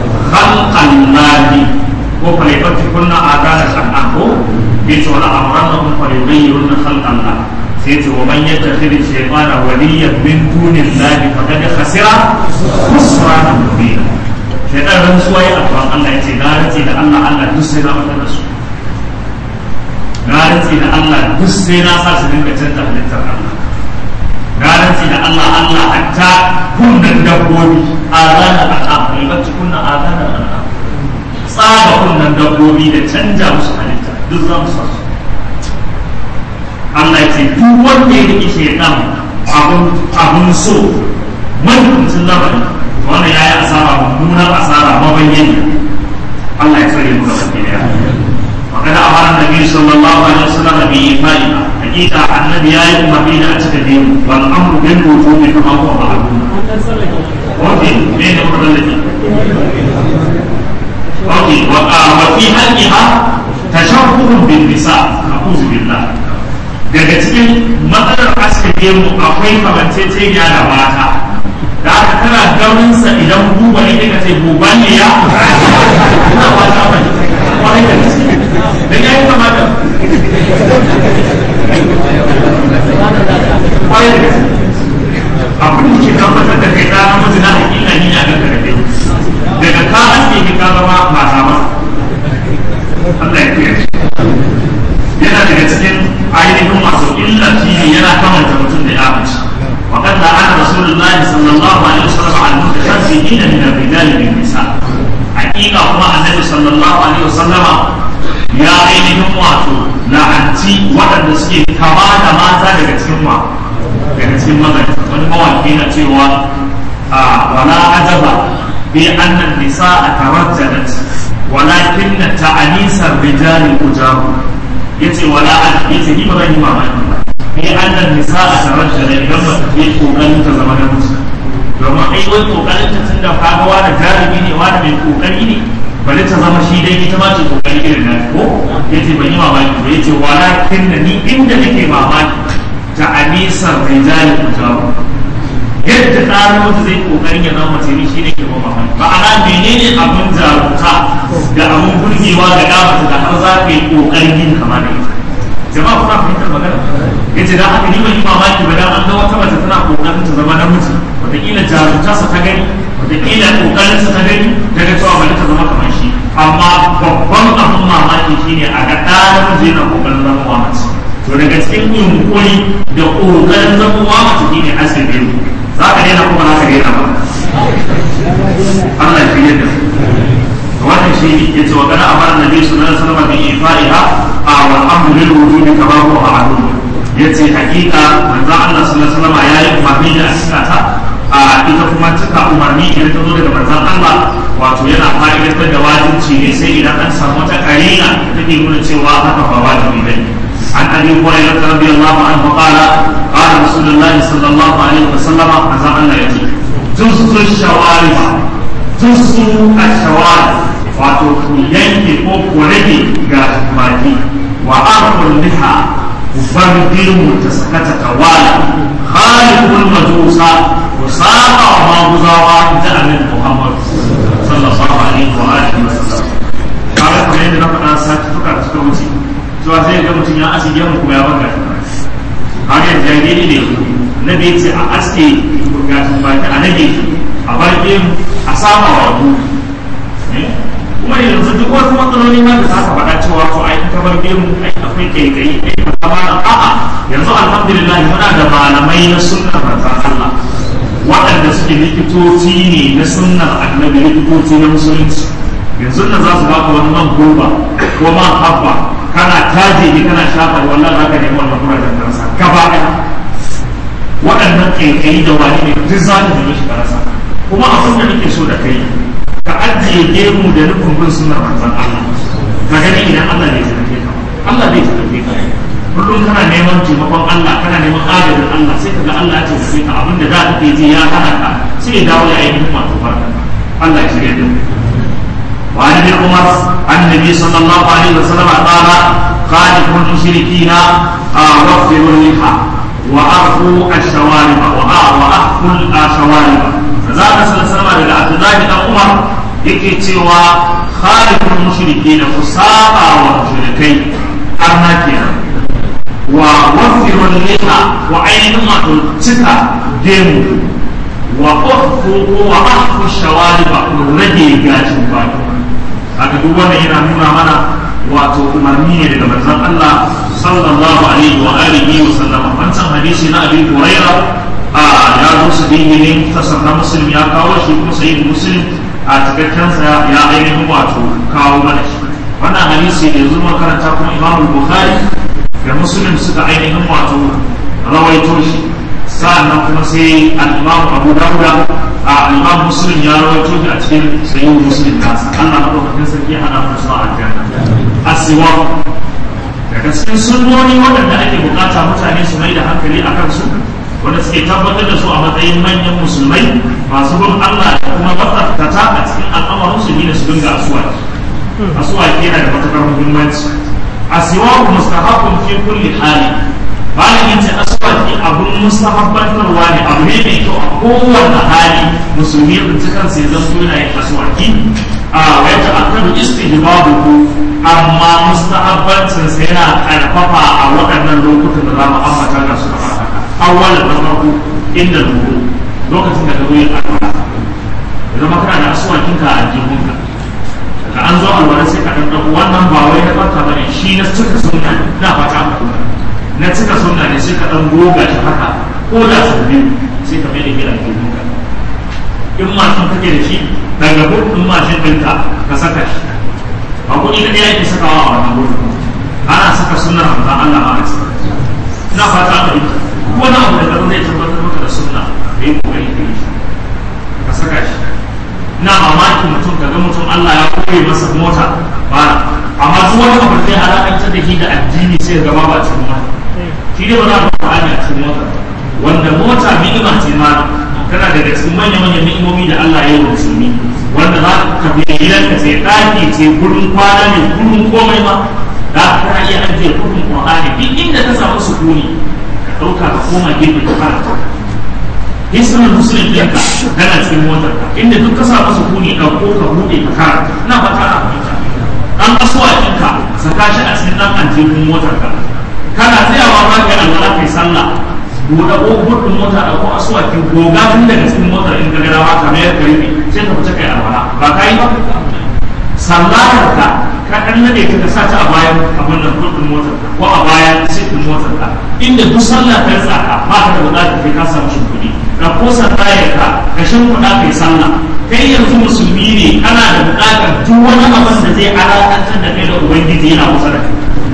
khalqallah ko fa yabti kunna adana shan'an ko yace wala amuran fa yughayyiranna khalqallah sai yace wa man yattakhidhi shaytana waliyan min dunillahi faqad khasira khusrana mubina shaytan rantsuwa ya alquran Allah yace na rantsi da Allah Allah duk sai na mata da su na rantsi da Allah duk sai na sa su dinga canza halittar Allah na rantsi da Allah Allah hatta kunnan dabbobi a ranar al'am albacci kunnan a ranar al'am tsaba kunnan dabbobi da canja musu halitta duk za mu sa su Allah ya ce duk wanda ya riƙe shaitan abun abun so mahimmancin lamarin wannan ya yi asara mummunar asara mabayyana Allah ya tsare mu gaba ɗaya وقد أمر النبي صلى الله عليه وسلم بإيفائها حقيقة النبي يا يوم بين أتكدين والأمر بالوجوب كما هو معلوم وفي بين الذي وفي وفي حقها تشبه بالنساء أعوذ بالله daga cikin matsalar aske mu akwai kamanceceniya da mata da aka tana gaurinsa idan buba ne ka ce buba ne ya ina mata mai kwarai da gaske dan yayi kamata kwarai da gaske abin da ke tabbatar da kai ta namiji na hakika ni a ganka da kai daga ka aske ki ka zama mata ma Allah ya kiyaye yana daga cikin ainihin masu illa shi ne yana kamanta mutum da ya mace وقد لعن رسول الله صلى الله عليه وسلم على المتشبهين من الرجال بالنساء حقيقة هو النبي صلى الله عليه وسلم ya ainihin wato la'anci waɗanda suke kama da mata daga cikin ma daga cikin magana wani mawaki na cewa a wala ajaba bi annan nisa a tarajjalat walakin na ta'anisar rijalin ujabu yace wala an yace ni ba zan yi mamaki ba bi annan nisa a tarajjalat idan ba ta yi kokarin ta zama namiji domin ai wai kokarin ta tunda kaga wani jarumi ne wani mai kokari ne bari ta zama shi dai ita ma ce kokari irin na ko yace ban yi mamaki ba yace walakin da ni inda nake mamaki ta anisar rijali kujawu yadda tsarin wata zai kokarin ya zama mace shi ne ke ba mamaki ma'ana menene abin jarumta da abin burgewa ga damata da har za ka yi kokarin yin kama da ita jama'a kuna fahimtar magana ya ce dan haka ni ban yi mamaki ba dan an ga wata mace tana kokarin ta zama namiji wataƙila jarumtarsa ta gani wataƙila kokarinsa ta gani ta ga cewa bari ta zama kamar shi amma babban abin mamaki shine a ga ɗa namiji yana kokarin zama wa mace to daga cikin yunkuri da kokarin zama wa mace shine asibiti za ka daina kuma za ka daina ba Allah ya fiye da wannan shi ne yace wa kana amara nabi sallallahu alaihi wasallam bi ifaiha a wal amru lil wujudi kama huwa ma'lum yace hakika manzo Allah sallallahu alaihi wasallam yayi umarni da cika ta a ita kuma cika umarni idan ta zo daga manzon Allah wato yana fa'idantar da wajibci ne sai idan an samu wata karina da take nuna cewa haka ba wajibi bane عن ابي هريره رضي الله عنه قال قال رسول الله صلى الله عليه وسلم عزم الله يجي جزء الشوارب جزء الشوارب wato ku yanke ko ku rage ga baki wa arkul liha ku bar girmu ta sakata tawala khaliful majusa ku saba wa maguzawa da annabi Muhammad sallallahu alaihi wa alihi wa sallam kaga kamar yadda na faɗa sati tuka da suka wuce cewa sai ga mutum ya asige mu kuma ya banga har yanzu ya gani ne na bai ce a aske gashin baki a nage a bar gemu a sama wa kuma yanzu duk wasu matsaloli ma da za ka faɗa cewa to ai ka bar gemu ai akwai kaikayi ai ka kama da a'a yanzu alhamdulillah muna da malamai na sunnar manzon Allah waɗanda suke likitoci ne na sunnar annabi likitoci na musulunci yanzu nan za su baka wani man gurba ko man habba kana taje ne kana shafa wannan za ka nemi wannan kurajen kansa gaba ɗaya waɗannan kaikayi da wani ne duk za ka nemi shi karasa kuma abin da nake so da kai ka ajiye gemu da nufin bin sunar manzon Allah ka gani idan Allah bai tafi ka Allah bai tafi ka kullum kana neman taimakon Allah kana neman agajin Allah sai ka ga Allah ya tafi ka abinda da kake ji ya hana ka sai ya dawo ya ainihin wato barka Allah ya shirya da mu وعن ابن عمر عن النبي صلى الله عليه وسلم قال خالف المشركين وفروا اللحى وأرخوا الشوارب وأخفوا الشوارب فذاك صلى الله عليه وسلم عبد الله بن عمر yake cewa khalifin mushriki na ku saba wa mushrikai arna kenan wa wafirun liha wa ainihin wato cika gemu wa ƙwafu wa ahfu shawariba ku rage gashin baki haka duk wannan yana nuna mana wato umarni ne daga manzon Allah sallallahu alaihi wa alihi wa sallama wancan hadisi na Abi Hurairah a ya zo su ne tasar na muslim ya kawo shi kuma sai muslim a cikakken sa ya ainihin wato kawo mana shi wannan hadisi da yanzu makaranta kuma Imam Bukhari da Muslim suka ainihin wato rawaito shi sa'annan kuma sai al-Imam Abu Dawud a al-Imam Muslim ya rawaito shi a cikin sahih Muslim nasa Allah madaukakin sarki ya hada mu su a aljanna asiwa daga cikin sunnoni waɗanda ake bukata mutane su mai da hankali a kansu wanda suke tabbatar da su a matsayin manyan musulmai masu bin Allah da kuma matsarkata a cikin al'amarin su ne su dinga asuwaki asuwaki yana da matukar muhimmanci asiwaku mustahabbun fi kulli hali bayan yace aswaki abun mustahabbantarwa ne abu ne mai kyau a kowane hali musulmi ya tsinci kansa ya zanto yana yin aswaki a wata akadu istihbabuhu amma mustahabbancin sa yana karfafa a waɗannan lokutan da za mu ambata ga su kamar haka awwalan na farko inda ruhu lokacin da ka zo yin alwala ya zama kana da aswakin ka a jihunka da an zo alwala sai ka ɗan wannan ba wai na barka bane shi na cika sunna na fata ka na cika sunna ne sai ka ɗan goga shi haka ko da sau biyu sai ka mai da gida ke duka in mashin kake da shi daga buɗin mashin ɗinka ka saka shi ba kuɗi na ɗaya ke sakawa a wannan gurin ana saka sunnar hamza Allah ma a na fata ka yi wani abu da zama zai tabbatar maka da sunna da yi kokari ka yi ka saka shi na mamaki mutum ka ga mutum Allah ya koye masa mota ba amma duk wani abu da ya alaƙantar da shi da addini sai ga ba cikin mota shi ne ba za ka faɗa a cikin mota wanda mota ni'ima ce ma tana daga cikin manyan manyan ni'imomi da Allah ya yi wa musulmi wanda za ka bi gidanka sai ɗaki ce gurin kwana ne gurin komai ma da ka iya ajiye kudin Qur'ani duk inda ka samu sukuni ka ɗauka ka koma gefe ka karanta hisnul muslim ɗinka tana cikin motar ka inda duk ka samu sukuni ɗauko ka buɗe ka karanta ina fata na fahimta ɗan asuwa ɗinka saka shi a cikin ɗan aljihun motar ka kana tsayawa ba ka yi alwala kai sallah buɗe ƙofar ɗin mota da ko asuwakin goga tun daga cikin motar in ka gada ka mayar ka rufe sai ka fita kai alwala ba ka yi ba sallar ka ka ɗan nade ka ka sa ta a bayan abin nan kuɗin motar ko a bayan sitin motar ka inda duk sallah ta tsaka ba ka da buƙatar kai ka samu shi kuɗi ka ko sallayar ka ka shimfiɗa kai sallah kai yanzu musulmi ne kana da buƙatar duk wani abin da zai alaƙantar da kai da ubangiji yana kusa da kai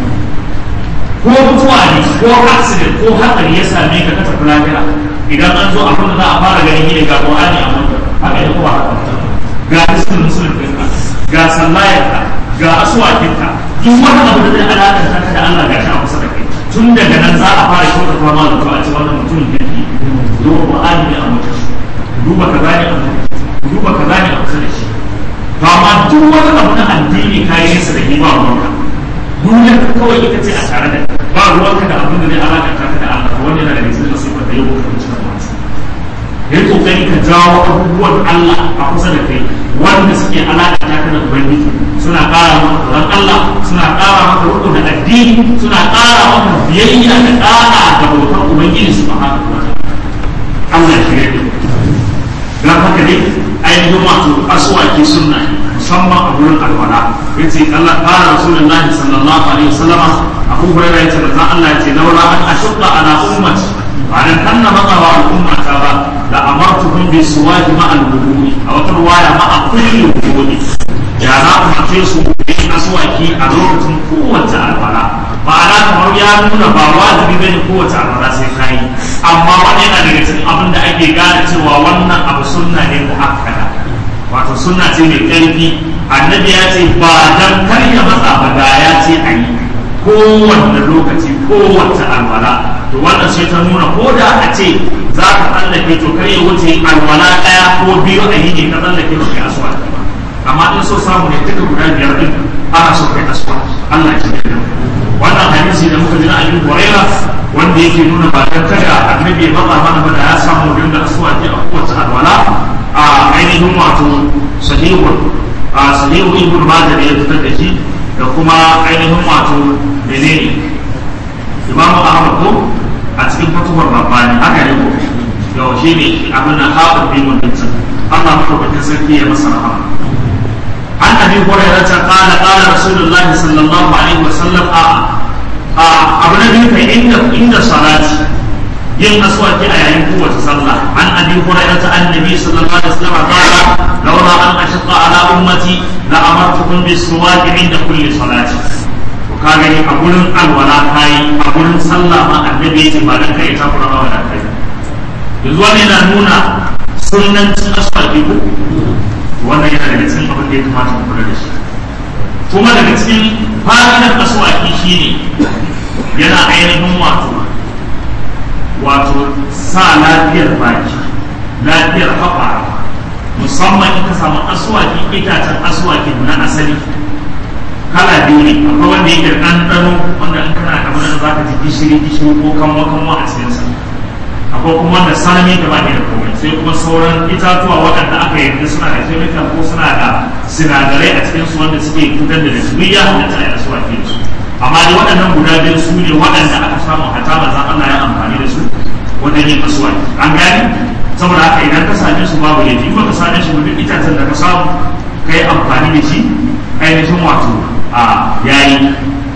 ko mutuwa ne ko accident ko hatsari ya same ka ka tafi lafiya idan an zo abin da za a fara ganin ne ga Qur'ani a mutum haka ne kuma haka ga hisbul muslim ɗinka ga sallayarka ga asuwakinka duk wani abu da zai alaƙanta ka da Allah ga shi a kusa da kai tun daga nan za a fara kyauta fama da to a ce wannan mutumin kirki duba Qur'ani ne a mutum duba kaza ne a mutum duba kaza ne a kusa da shi to amma duk wani abu na addini kayi nesa da ba ruwanka duniyar ka kawai ita ce a tare da ba ruwanka da abin da zai alaƙanta ka da Allah wanda yana da cikin nasifar da yau ka ci da masu ya yi kokari ka jawo abubuwan Allah a kusa da kai wanda suke alaƙanta ka da ubangiji suna ƙara maka tsoron Allah suna ƙara maka rukun da addini suna ƙara maka biyayya da ƙara da bautar ubangiji su ba haka kuma Allah ya shirya da don haka dai ainihin wato asuwaki sunna musamman a wurin alwala ya ce Allah ƙara rasulullahi sallallahu alaihi wasallama abu hurairah ya ce manzon Allah ya ce laula an ashqa ala ummati ba dan kanna maka wa al'ummata ba la amartuhum bi suwaji ma al wudu'i a wata ruwaya ma a kulli wudu'i ya na umarce su yin aswaki a lokacin kowace alwala ma'ana kamar ya nuna ba wajibi bane kowace alwala sai kai amma wani yana daga cikin abin da ake gane cewa wannan abu sunna ne muakkada wato sunna ce mai ƙarfi annabi ya ce ba dan kar ya matsa ba da ya ce a yi kowanne lokaci kowace alwala to wannan sai ta nuna ko da a ce za ka tsallake to kar ya wuce alwala ɗaya ko biyu a yi ne ka tsallake ba kai aswa ba amma in so samu ne duka guda biyar din ana so kai aswa Allah ya ce da wannan hadisi da muka ji na Abu Hurairah wanda yake nuna ba dan kada annabi ya matsa mana ba da ya samu dinga aswa a kowace alwala a ainihin wato sahihun a sahihu ibn majah ya fitar da shi da kuma ainihin wato menene imamu ahmad ko a cikin fatuwar rabbani haka ne ko yau shi ne abin da haɓar bin mutuncin allah maɗaukakin sarki ya masa rahama an abi hurairah ta qala qala rasulullahi sallallahu alaihi wasallam a a abu na biyu kai inda inda salati yin aswaki a yayin kowace sallah an abi hurairah ta annabi sallallahu alaihi wasallam qala laula an ashqa ala ummati la amartukum bis suwaki inda kulli salati to ka gani a gurin alwala kai a gurin sallah ma annabi ya ce ba dan kai ta kura ba da kai yanzu wannan yana nuna sunnancin aswaki ko wannan yana daga cikin abin da ya kamata mu kula da shi kuma daga cikin fa'idar aswaki shine yana ainihin wato wato sa lafiyar baki lafiyar haɓa musamman in ka samu aswaki itacen aswaki na asali kala biyu ne akwai wanda yake ɗanɗano wanda in kana kamar da za ka ji gishiri gishiri ko kanwa kanwa a cikinsa akwai kuma wanda salami da ba ne da komai sai kuma sauran itatuwa waɗanda aka yarda suna da chemical ko suna da sinadarai a cikinsu wanda suke fitar da nasuriya da ta yi aswaki da su amma dai waɗannan guda biyu su ne waɗanda aka samu hata manzan Allah ya amfani da su wajen yin aswaki an gani saboda haka idan ka same su babu laifi ba ka same shi duk itacen da ka samu ka yi amfani da shi ainihin wato a yayi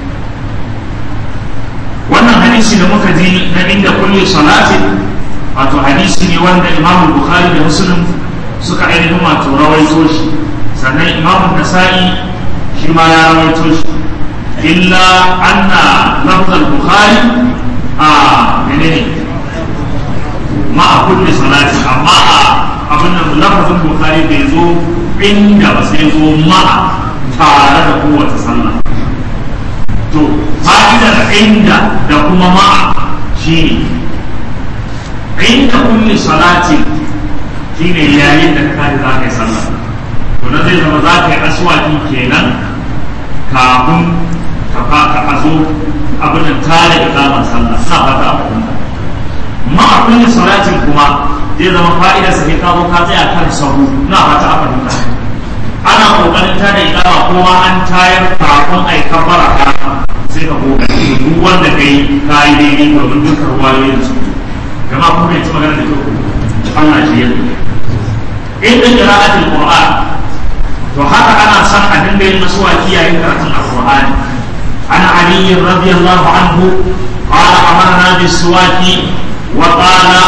wannan hadisi da muka ji na inda kulle salatin wato hadisi ne wanda imamu bukhari da muslim suka ainihin wato rawaito shi sannan imamu nasa'i shi ma ya rawaito shi illa anna lafzal bukhari a menene ma a kulle salati amma a abin da lafazin bukhari bai zo inda ba sai zo ma tare da kowace sallah to fa'idar inda da kuma ma shi ne inda kulle salati shi ne yayin da ka za ka yi sallah to na zai zama za ka yi aswaki kenan kafin ka ka zo abin da tare da zaman sallah na fata abin ma a kulle salatin kuma zai zama fa'idar sa ka zo ka tsaya kan sahu na fata abin da ana kokarin ta da ikama kuma an tayar kafin ai kabbara ka sai ka goga duk wanda kai kai daidai domin dukkan ruwayoyin su jama'a kuma ya ci magana da kyau Allah shi yadda inda qira'atul qur'an to haka ana son a dinga yin maswaki yayin karatun alqur'ani ana ali radiyallahu anhu qala amarna bis-suwaki wa qala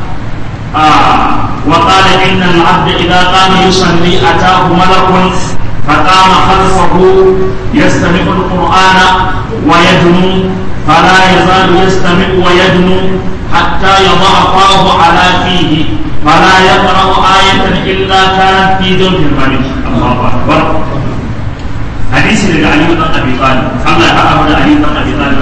وقال إن العبد إذا قام يصلي أتاه ملك فقام خلفه يستمع القرآن ويدنو فلا يزال يستمع ويدنو حتى يضع فاه على فيه فلا يقرأ آية إلا كانت في جوف الملك الله أكبر حديث لعلي بن أبي طالب الله يحفظ علي بن أبي طالب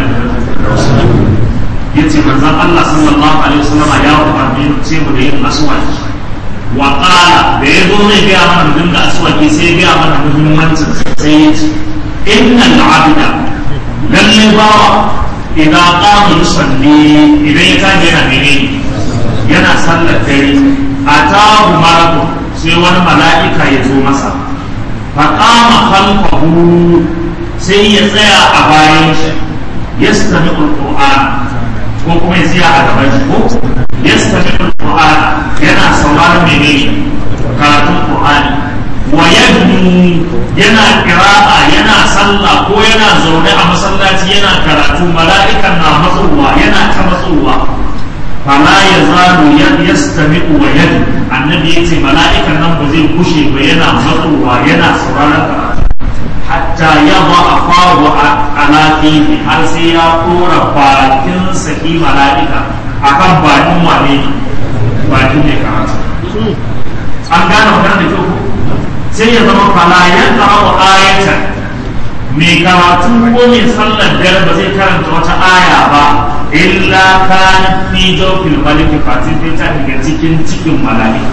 yace manzon Allah sallallahu alaihi wasallam ya umarni ce mu da yin aswaki wa qala da ya zo zai ga mana mu dinga aswaki sai ya ga mana muhimmancin sai ya ce innal abda lalle bawa idan qama yusalli idan ya tashi yana menene yana sallar dare atahu malakun sai wani mala'ika ya zo masa fa qama khalfahu sai ya tsaya a bayan shi yastami'ul qur'an ko kuma ya tsaya a gaban shi ko yastami'ul qur'an yana sauraron menene karatun qur'ani wa yadnu yana qira'a yana sallah ko yana zaune a masallaci yana karatu mala'ikan na matsowa yana ta matsowa fala yazalu yastami'u wa yadnu annabi yace mala'ikan nan ba zai kushe ba yana matsowa yana sauraron karatu hatta yaba afahu ala fihi har sai ya kora bakin saki mala'ika akan bakin wane ne bakin ne karatu an gane magana da kyau sai ya zama fala ya karawa ayatan mai karatu ko mai sallar dare ba zai karanta wata aya ba illa kana fi jawfil maliki fatin ta daga cikin cikin mala'ika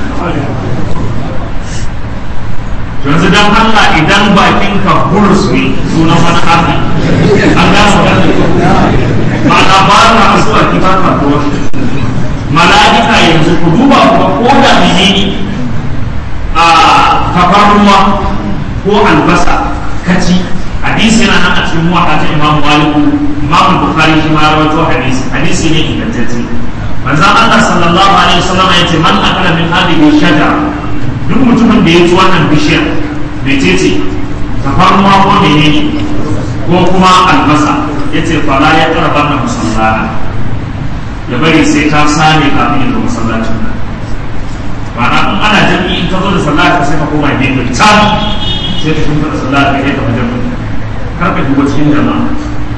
yanzu don Allah idan bakin ka burus ne sunan wani arni an gano wani ba na ba na asuwa ki ba ka ko mala'ika yanzu ku duba ku ko da menene a kafaruwa ko albasa kaci hadisi yana nan a cikin muwaɗa ta imam maliku imam bukhari shi ma rawaito hadisi hadisi ne ingantacce manzon Allah sallallahu alaihi wasallam ya ce man akala min hadhihi shajara duk mutumin da ya ci wannan bishiyar mecece tafarnuwa ko menene ko kuma albasa ya ce fara ya karba na musallana ya bari sai ka same kafin yanzu masallacin nan ma'ana in ana jami'i in ka zo da sallah ka sai ka koma gefe can sai ka shimfa da sallah ka kai ka wajen kar ka duba cikin jama'a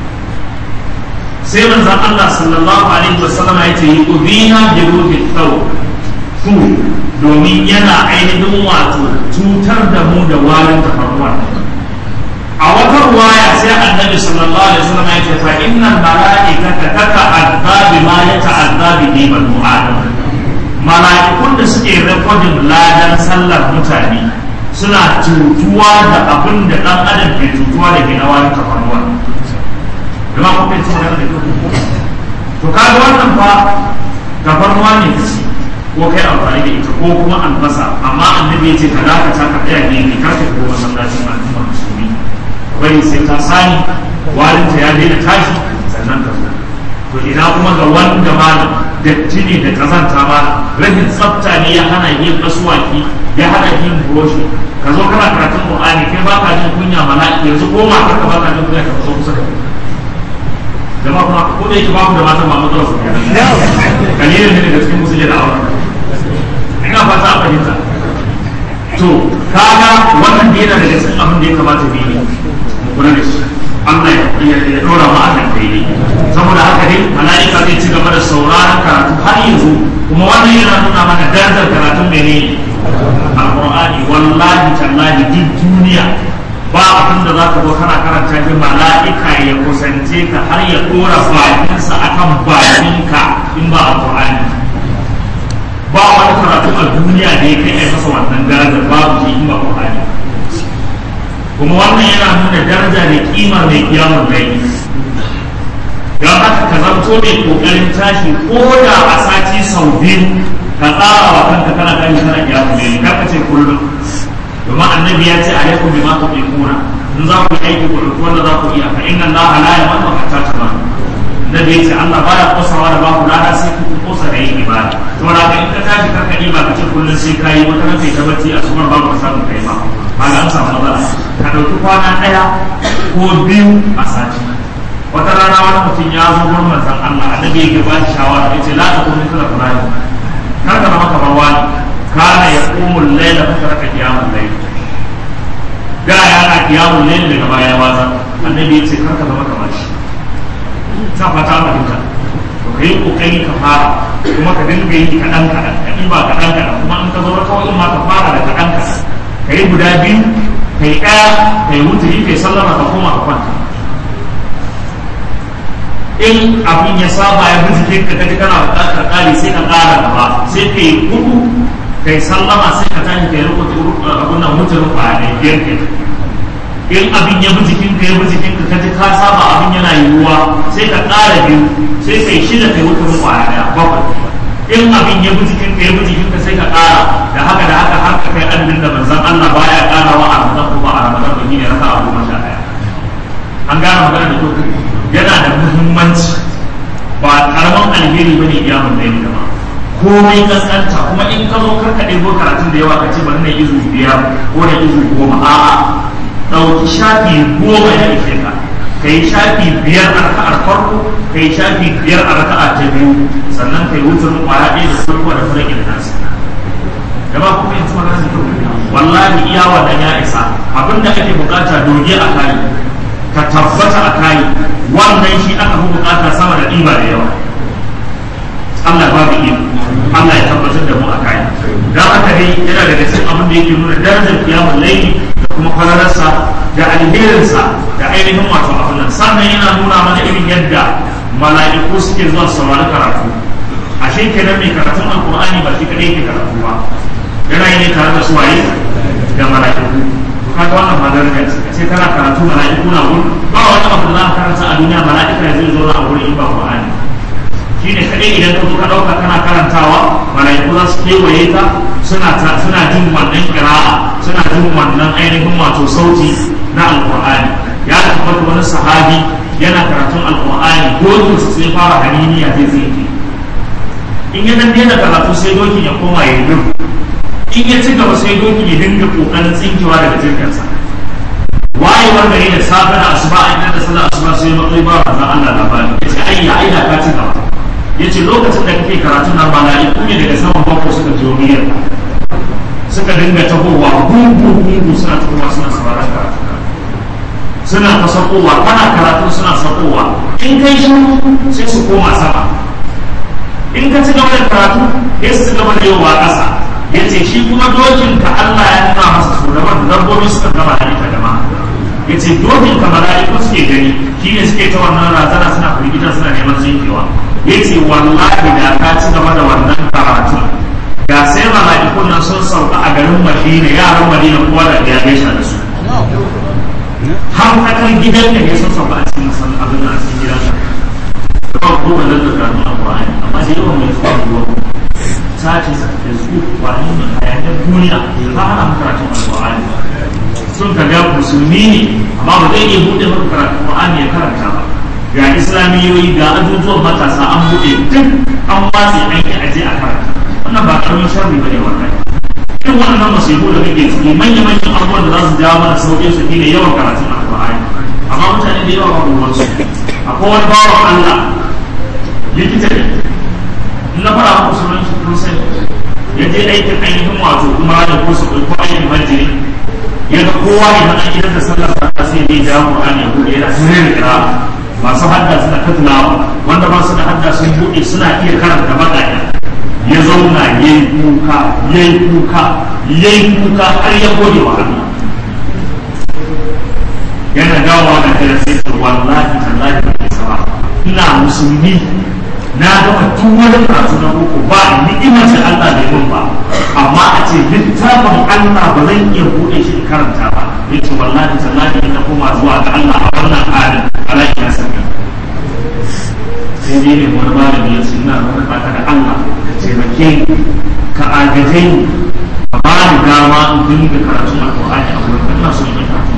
sai manzon Allah sallallahu alaihi wasallam ya ce yi ubina bi ruhi thaw domin yana ainihin wato cutar da mu da warin tafarnuwa a wata ruwaya sai annabi sallallahu alaihi wasallam ya ce fa innal malaikata tata'adda bima yata'adda bihi banu adam mala'ikun da suke rekodin ladan sallar mutane suna cutuwa da abin da dan adam ke cutuwa da ke na warin tafarnuwa jama'a kuma ita magana da to kaga wannan fa tafarnuwa ne kace ko kai amfani da ita ko kuma albasa amma annabi ya ce ka dakata ka tsaya ne ka ka ko masallacin al'umma musulmi bari sai ta sani walinta ya daina tashi sannan ka zo to ina kuma ga wanda malam datti ne da kazanta ma rashin tsafta ne ya hana yin asuwaki ya hana yin buroshi ka zo kana karatun qur'ani kai ba ka jin kunya mala'ika yanzu ko ma ka ba ka jin kunya ka zo kusa da jama'a kuma ko da yake ba ku da matan ba mutuwa su ne kalilin ne da cikin musulmi da aure ina fata a fahimta to kaga wannan da yana daga cikin abin da ya kamata mu yi mu kula da shi Allah ya dora mu akan daidai saboda haka dai mala'ika zai ci gaba da sauraron karatu har yanzu kuma wannan yana nuna mana darajar karatun mene alqur'ani wallahi tallahi duk duniya ba abin da zaka zo kana karanta shi mala'ika ya kusance ka har ya dora bakinsa akan bakinka in ba alqur'ani ba wani karatu a duniya da ya kai a masa wannan darajar babu shi in ba Qur'ani kuma wannan yana nuna daraja da kimar mai kiyamun laili don haka ka zanto mai kokarin tashi ko da a sati sau biyu ka tsara wa kanka kana tashi kana kiyamun laili kar ka ce kullum domin annabi ya ce alaikum bima tuqimuna in za ku yi aiki ku ɗauki wanda za ku iya fa inna allaha la yamannu hatta tamanu nabi ya ce Allah baya kosawa da ba ku lada sai ku kosa da yin ibada to da ka in ka tashi karka ba ka ce kullum sai ka yi wata kai ta bacci a sumar babu samun kai ba ba ga an samu matsala ka ɗauki kwana ɗaya ko biyu a sati wata rana wani mutum ya zo gurin manzon Allah annabi ya ba shi shawara ya ce la ta kuma kala fulani kar ka zama kamar wani kana ya kumul laila fa taraka qiyamul layl da yana qiyamul layl daga baya wasa annabi ya ce kar ka zama kamar shi sa fata fahimta to kai kokari ka fara kuma ka dinga yi kaɗan kaɗan ka ɗiba kaɗan kaɗan kuma in ka zo kawai in ma ka fara da kaɗan kaɗan ka yi guda biyu ka yi ɗaya ka yi wuturi ka yi sallama ka koma ka kwanta in abin ya saba ya bi jikin ka kaji kana buƙatar ƙari sai ka ƙara gaba sai ka yi hudu ka yi sallama sai ka tashi ka yi rukuta abin nan wuturin ba ne biyar ke in abin ya bi jikin ka ya bi jikin ka kaji ka saba abin yana yiwuwa sai ka ƙara biyu sai ka yi shida ka yi wuturin ba ɗaya bakwai in abin ya bi jikin ka ya bi jikin ka sai ka ƙara da haka da haka har ka kai adadin da manzon Allah baya ƙarawa a Ramadan kuma a Ramadan ba ne raka abu masha ɗaya an gane magana da kyau yana da muhimmanci ba karaman alheri bane iyamun da yake ba komai kaskanta kuma in ka zo karka ɗebo karatun da yawa ka ce bari na izu biyar ko na izu goma a'a ɗauki shafi goma ya ishe ka ka yi shafi biyar a raka'ar farko ka yi shafi biyar a raka'a ta biyu sannan ka yi wutar kwaya ɗaya da farko da fara gina nasu gaba kuma yanzu magana da kyau wallahi iya wannan ya isa abinda ake bukata doge a kayi ka tabbata a kayi wannan shi aka fi bukata sama da ɗiba da yawa Allah ba mu iya Allah ya tabbatar da mu a kayi don haka dai yana daga cikin abin da yake nuna darajar kiyamun laili da kuma kwararsa da alherinsa da ainihin wato abin nan sannan yana nuna mana irin yadda mala'iku suke zuwa saurari karatu ashe kenan mai karatun alkur'ani ba shi kadai yake karatu ba yana yi ne tare da suwaye da mala'iku kaga wannan madaraja ce sai kana karatu mala'iku na wurin ba wani abu da za ka karanta a duniya mala'ika zai zo a wurin in ba Qur'ani shine kadai idan ka ka dauka kana karantawa mala'iku za su kewaye ka suna suna jin wannan kira'a suna jin wannan ainihin wato sauti na alqur'ani ya tabbata wani sahabi yana karatun alqur'ani dokin su sai fara haniniya zai zai in ya dan daina karatu sai dokin ya koma ya yi in ya ci gaba sai doki ya dinga kokarin tsinkewa daga jirginsa wayewar gari da safe da asuba a inda da sallar asuba sai matsayi ba wa Allah labari ya ce ayya ayya ka ci gaba ya ce lokacin da kake karatun nan mala'iku ne daga saman bakwai suka jiyo miliyar suka dinga tahowa gungu gungu suna tahowa suna sauraron karatu suna ta sakowa kana karatu suna sakowa in kai shi sai su koma sama in ka ci gaba da karatu ya su ci gaba da yawa ƙasa ya ce shi kuma dokin ka Allah ya nuna masa su da wanda dabbobi suka gama da ita jama'a ya ce dokin ka mala'iku suke gani shi ne suke ta wannan razana suna firgita suna neman zinkewa ya ce wallahi da ka ci gaba da wannan karatu ga sai mala'ikun nan sun sauka a garin madina yaran madina kowa da ya gaisa da su har kakan gidan da ya sun sauka a cikin masan abin da a cikin gidan ka ko ba zan da karatu a Qur'ani amma da yawan mai zuwa ruwa sace facebook wani ne hayanin duniya ba ana karatun alƙur'ani sun ka ga musulmi ne amma ba zai iya buɗe maka karatun alƙur'ani ya karanta ba ga islamiyoyi ga ajujuwan matasa an buɗe duk an watsi an yi aje a karanta wannan ba ƙaramin sharri ba ne wannan irin wannan masifu da kake ciki manya manyan abubuwan da za su jawo mana sauƙin su ne yawan karatun alƙur'ani amma mutane da yawa ba ruwansu akwai wani bawan Allah likita ne na fara muku sunan shi kun sani ya je aikin ainihin wato kuma da ko su ko aikin majiri ya ga kowa idan an gidan da sallar sa sai dai ja Qur'ani ya bude yana sirrin kira masu hadda suna ta tilawa wanda ba su da hadda sun bude suna iya karanta baƙaƙe ya zauna yayi kuka yayi kuka yayi kuka har ya gode wa Allah yana dawowa da kira sai wallahi tallahi ba ba ina musulmi na gama duk wani karatu na boko ba ni'imar da Allah bai mun ba amma a ce littafin Allah ba zan iya buɗe shi in karanta ba yace wallahi tallahi ina koma zuwa ga Allah a wannan halin Allah ya sani sai dai ne wani malami ya ce ina wani baka da Allah ka taimake ka agaje ni a ba ni dama in dinga karatun alƙur'ani a wurin ina so in yi karatun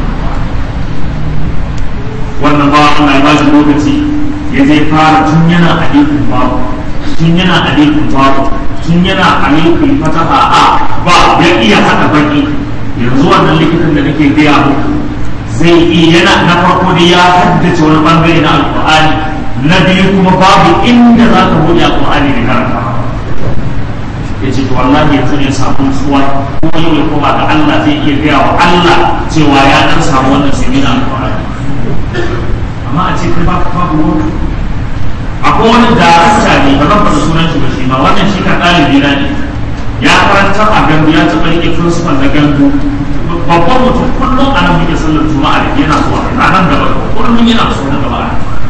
wannan ba Allah ya ba shi lokaci ya je fara tun yana alifin babu tun yana alifin babu tun yana alifin fataha a ba ya iya haɗa baki yanzu wannan likitan da nake gaya muku zai iya yana na farko da ya haddace wani bangare na alƙur'ani na biyu kuma babu inda za ka buɗe alƙur'ani da karanta ya ce to wallahi yanzu ne samu nutsuwa ko yau ya koma ga Allah zai iya gaya wa Allah cewa ya dan samu wannan sai na alƙur'ani amma a ce kai ba ka babu wani akwai wani darakta ne ba zan faɗi sunan shi ba shi ma wannan shi ka ɗalibi na ne ya karantar a gandu ya taɓa rike principal na gandu babban mutum kullum a nan muke sallar juma'a da yana zuwa a nan gaba kullum yana so na gaba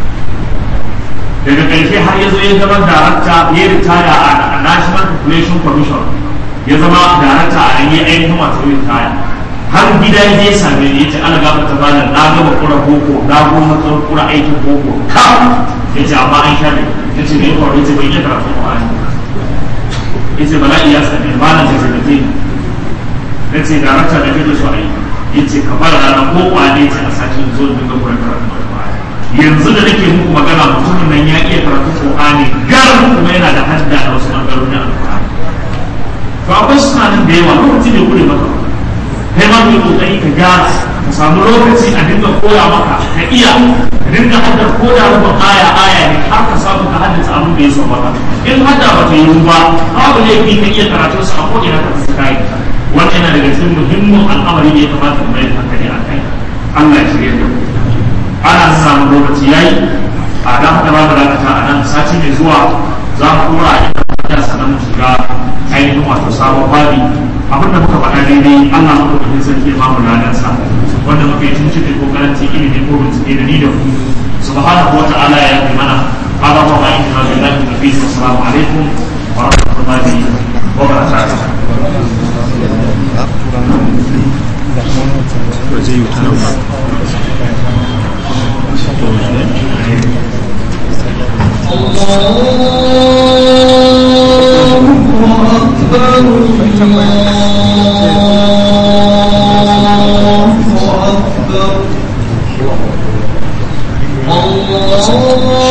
daga ƙarshe har ya zo ya zama darakta ya ritaya a national population commission ya zama darakta a nan ya ainihin wato ritaya har gida ya same ni ya ce ana gaba ta bada na gaba kura boko na goma kura aikin boko kam ya ce amma an share ya ce mai kwaru ya ce bai iya karatu ƙwari ya ce bala'i ya same ba na da zai na ce darakta da kake so a yi ya ce ka fara rana ko kwane ce a sashen zo da dinga kuran karatu yanzu da nake muku magana mutumin nan ya iya karatu Qur'ani gar kuma yana da hadda da wasu bangarori a Qur'ani to akwai suna nan da yawa lokaci ne kure maka kai ma mai kokari ka gyara ka samu lokaci a dinga koya maka ka iya ka dinga hadda koda rubin aya aya ne har ka samu ka haddace abin da ya so maka in hadda ba ta yi ba babu laifi ka iya karatu su a ko'ina ka fi kai wannan yana daga cikin muhimmin al'amari da ya kamata mu mai hankali a kai Allah ya shirya da mu ana samun lokaci yayi a dan haka ba da dakata a nan sati mai zuwa za mu kura a inda sannan mu shiga ainihin wato sabon babi abinda muka faɗa daidai Allah mu kuma sarki ya bamu ladan sa wanda muka yi tuntuɓe ko karanci ilimi ko bincike da ni da ku subhanahu wa ta'ala ya yi mana hada wa ma'in ma billahi wa bihi assalamu alaikum wa rahmatullahi wa barakatuh waje yi ta الله أكبر الله أكبر الله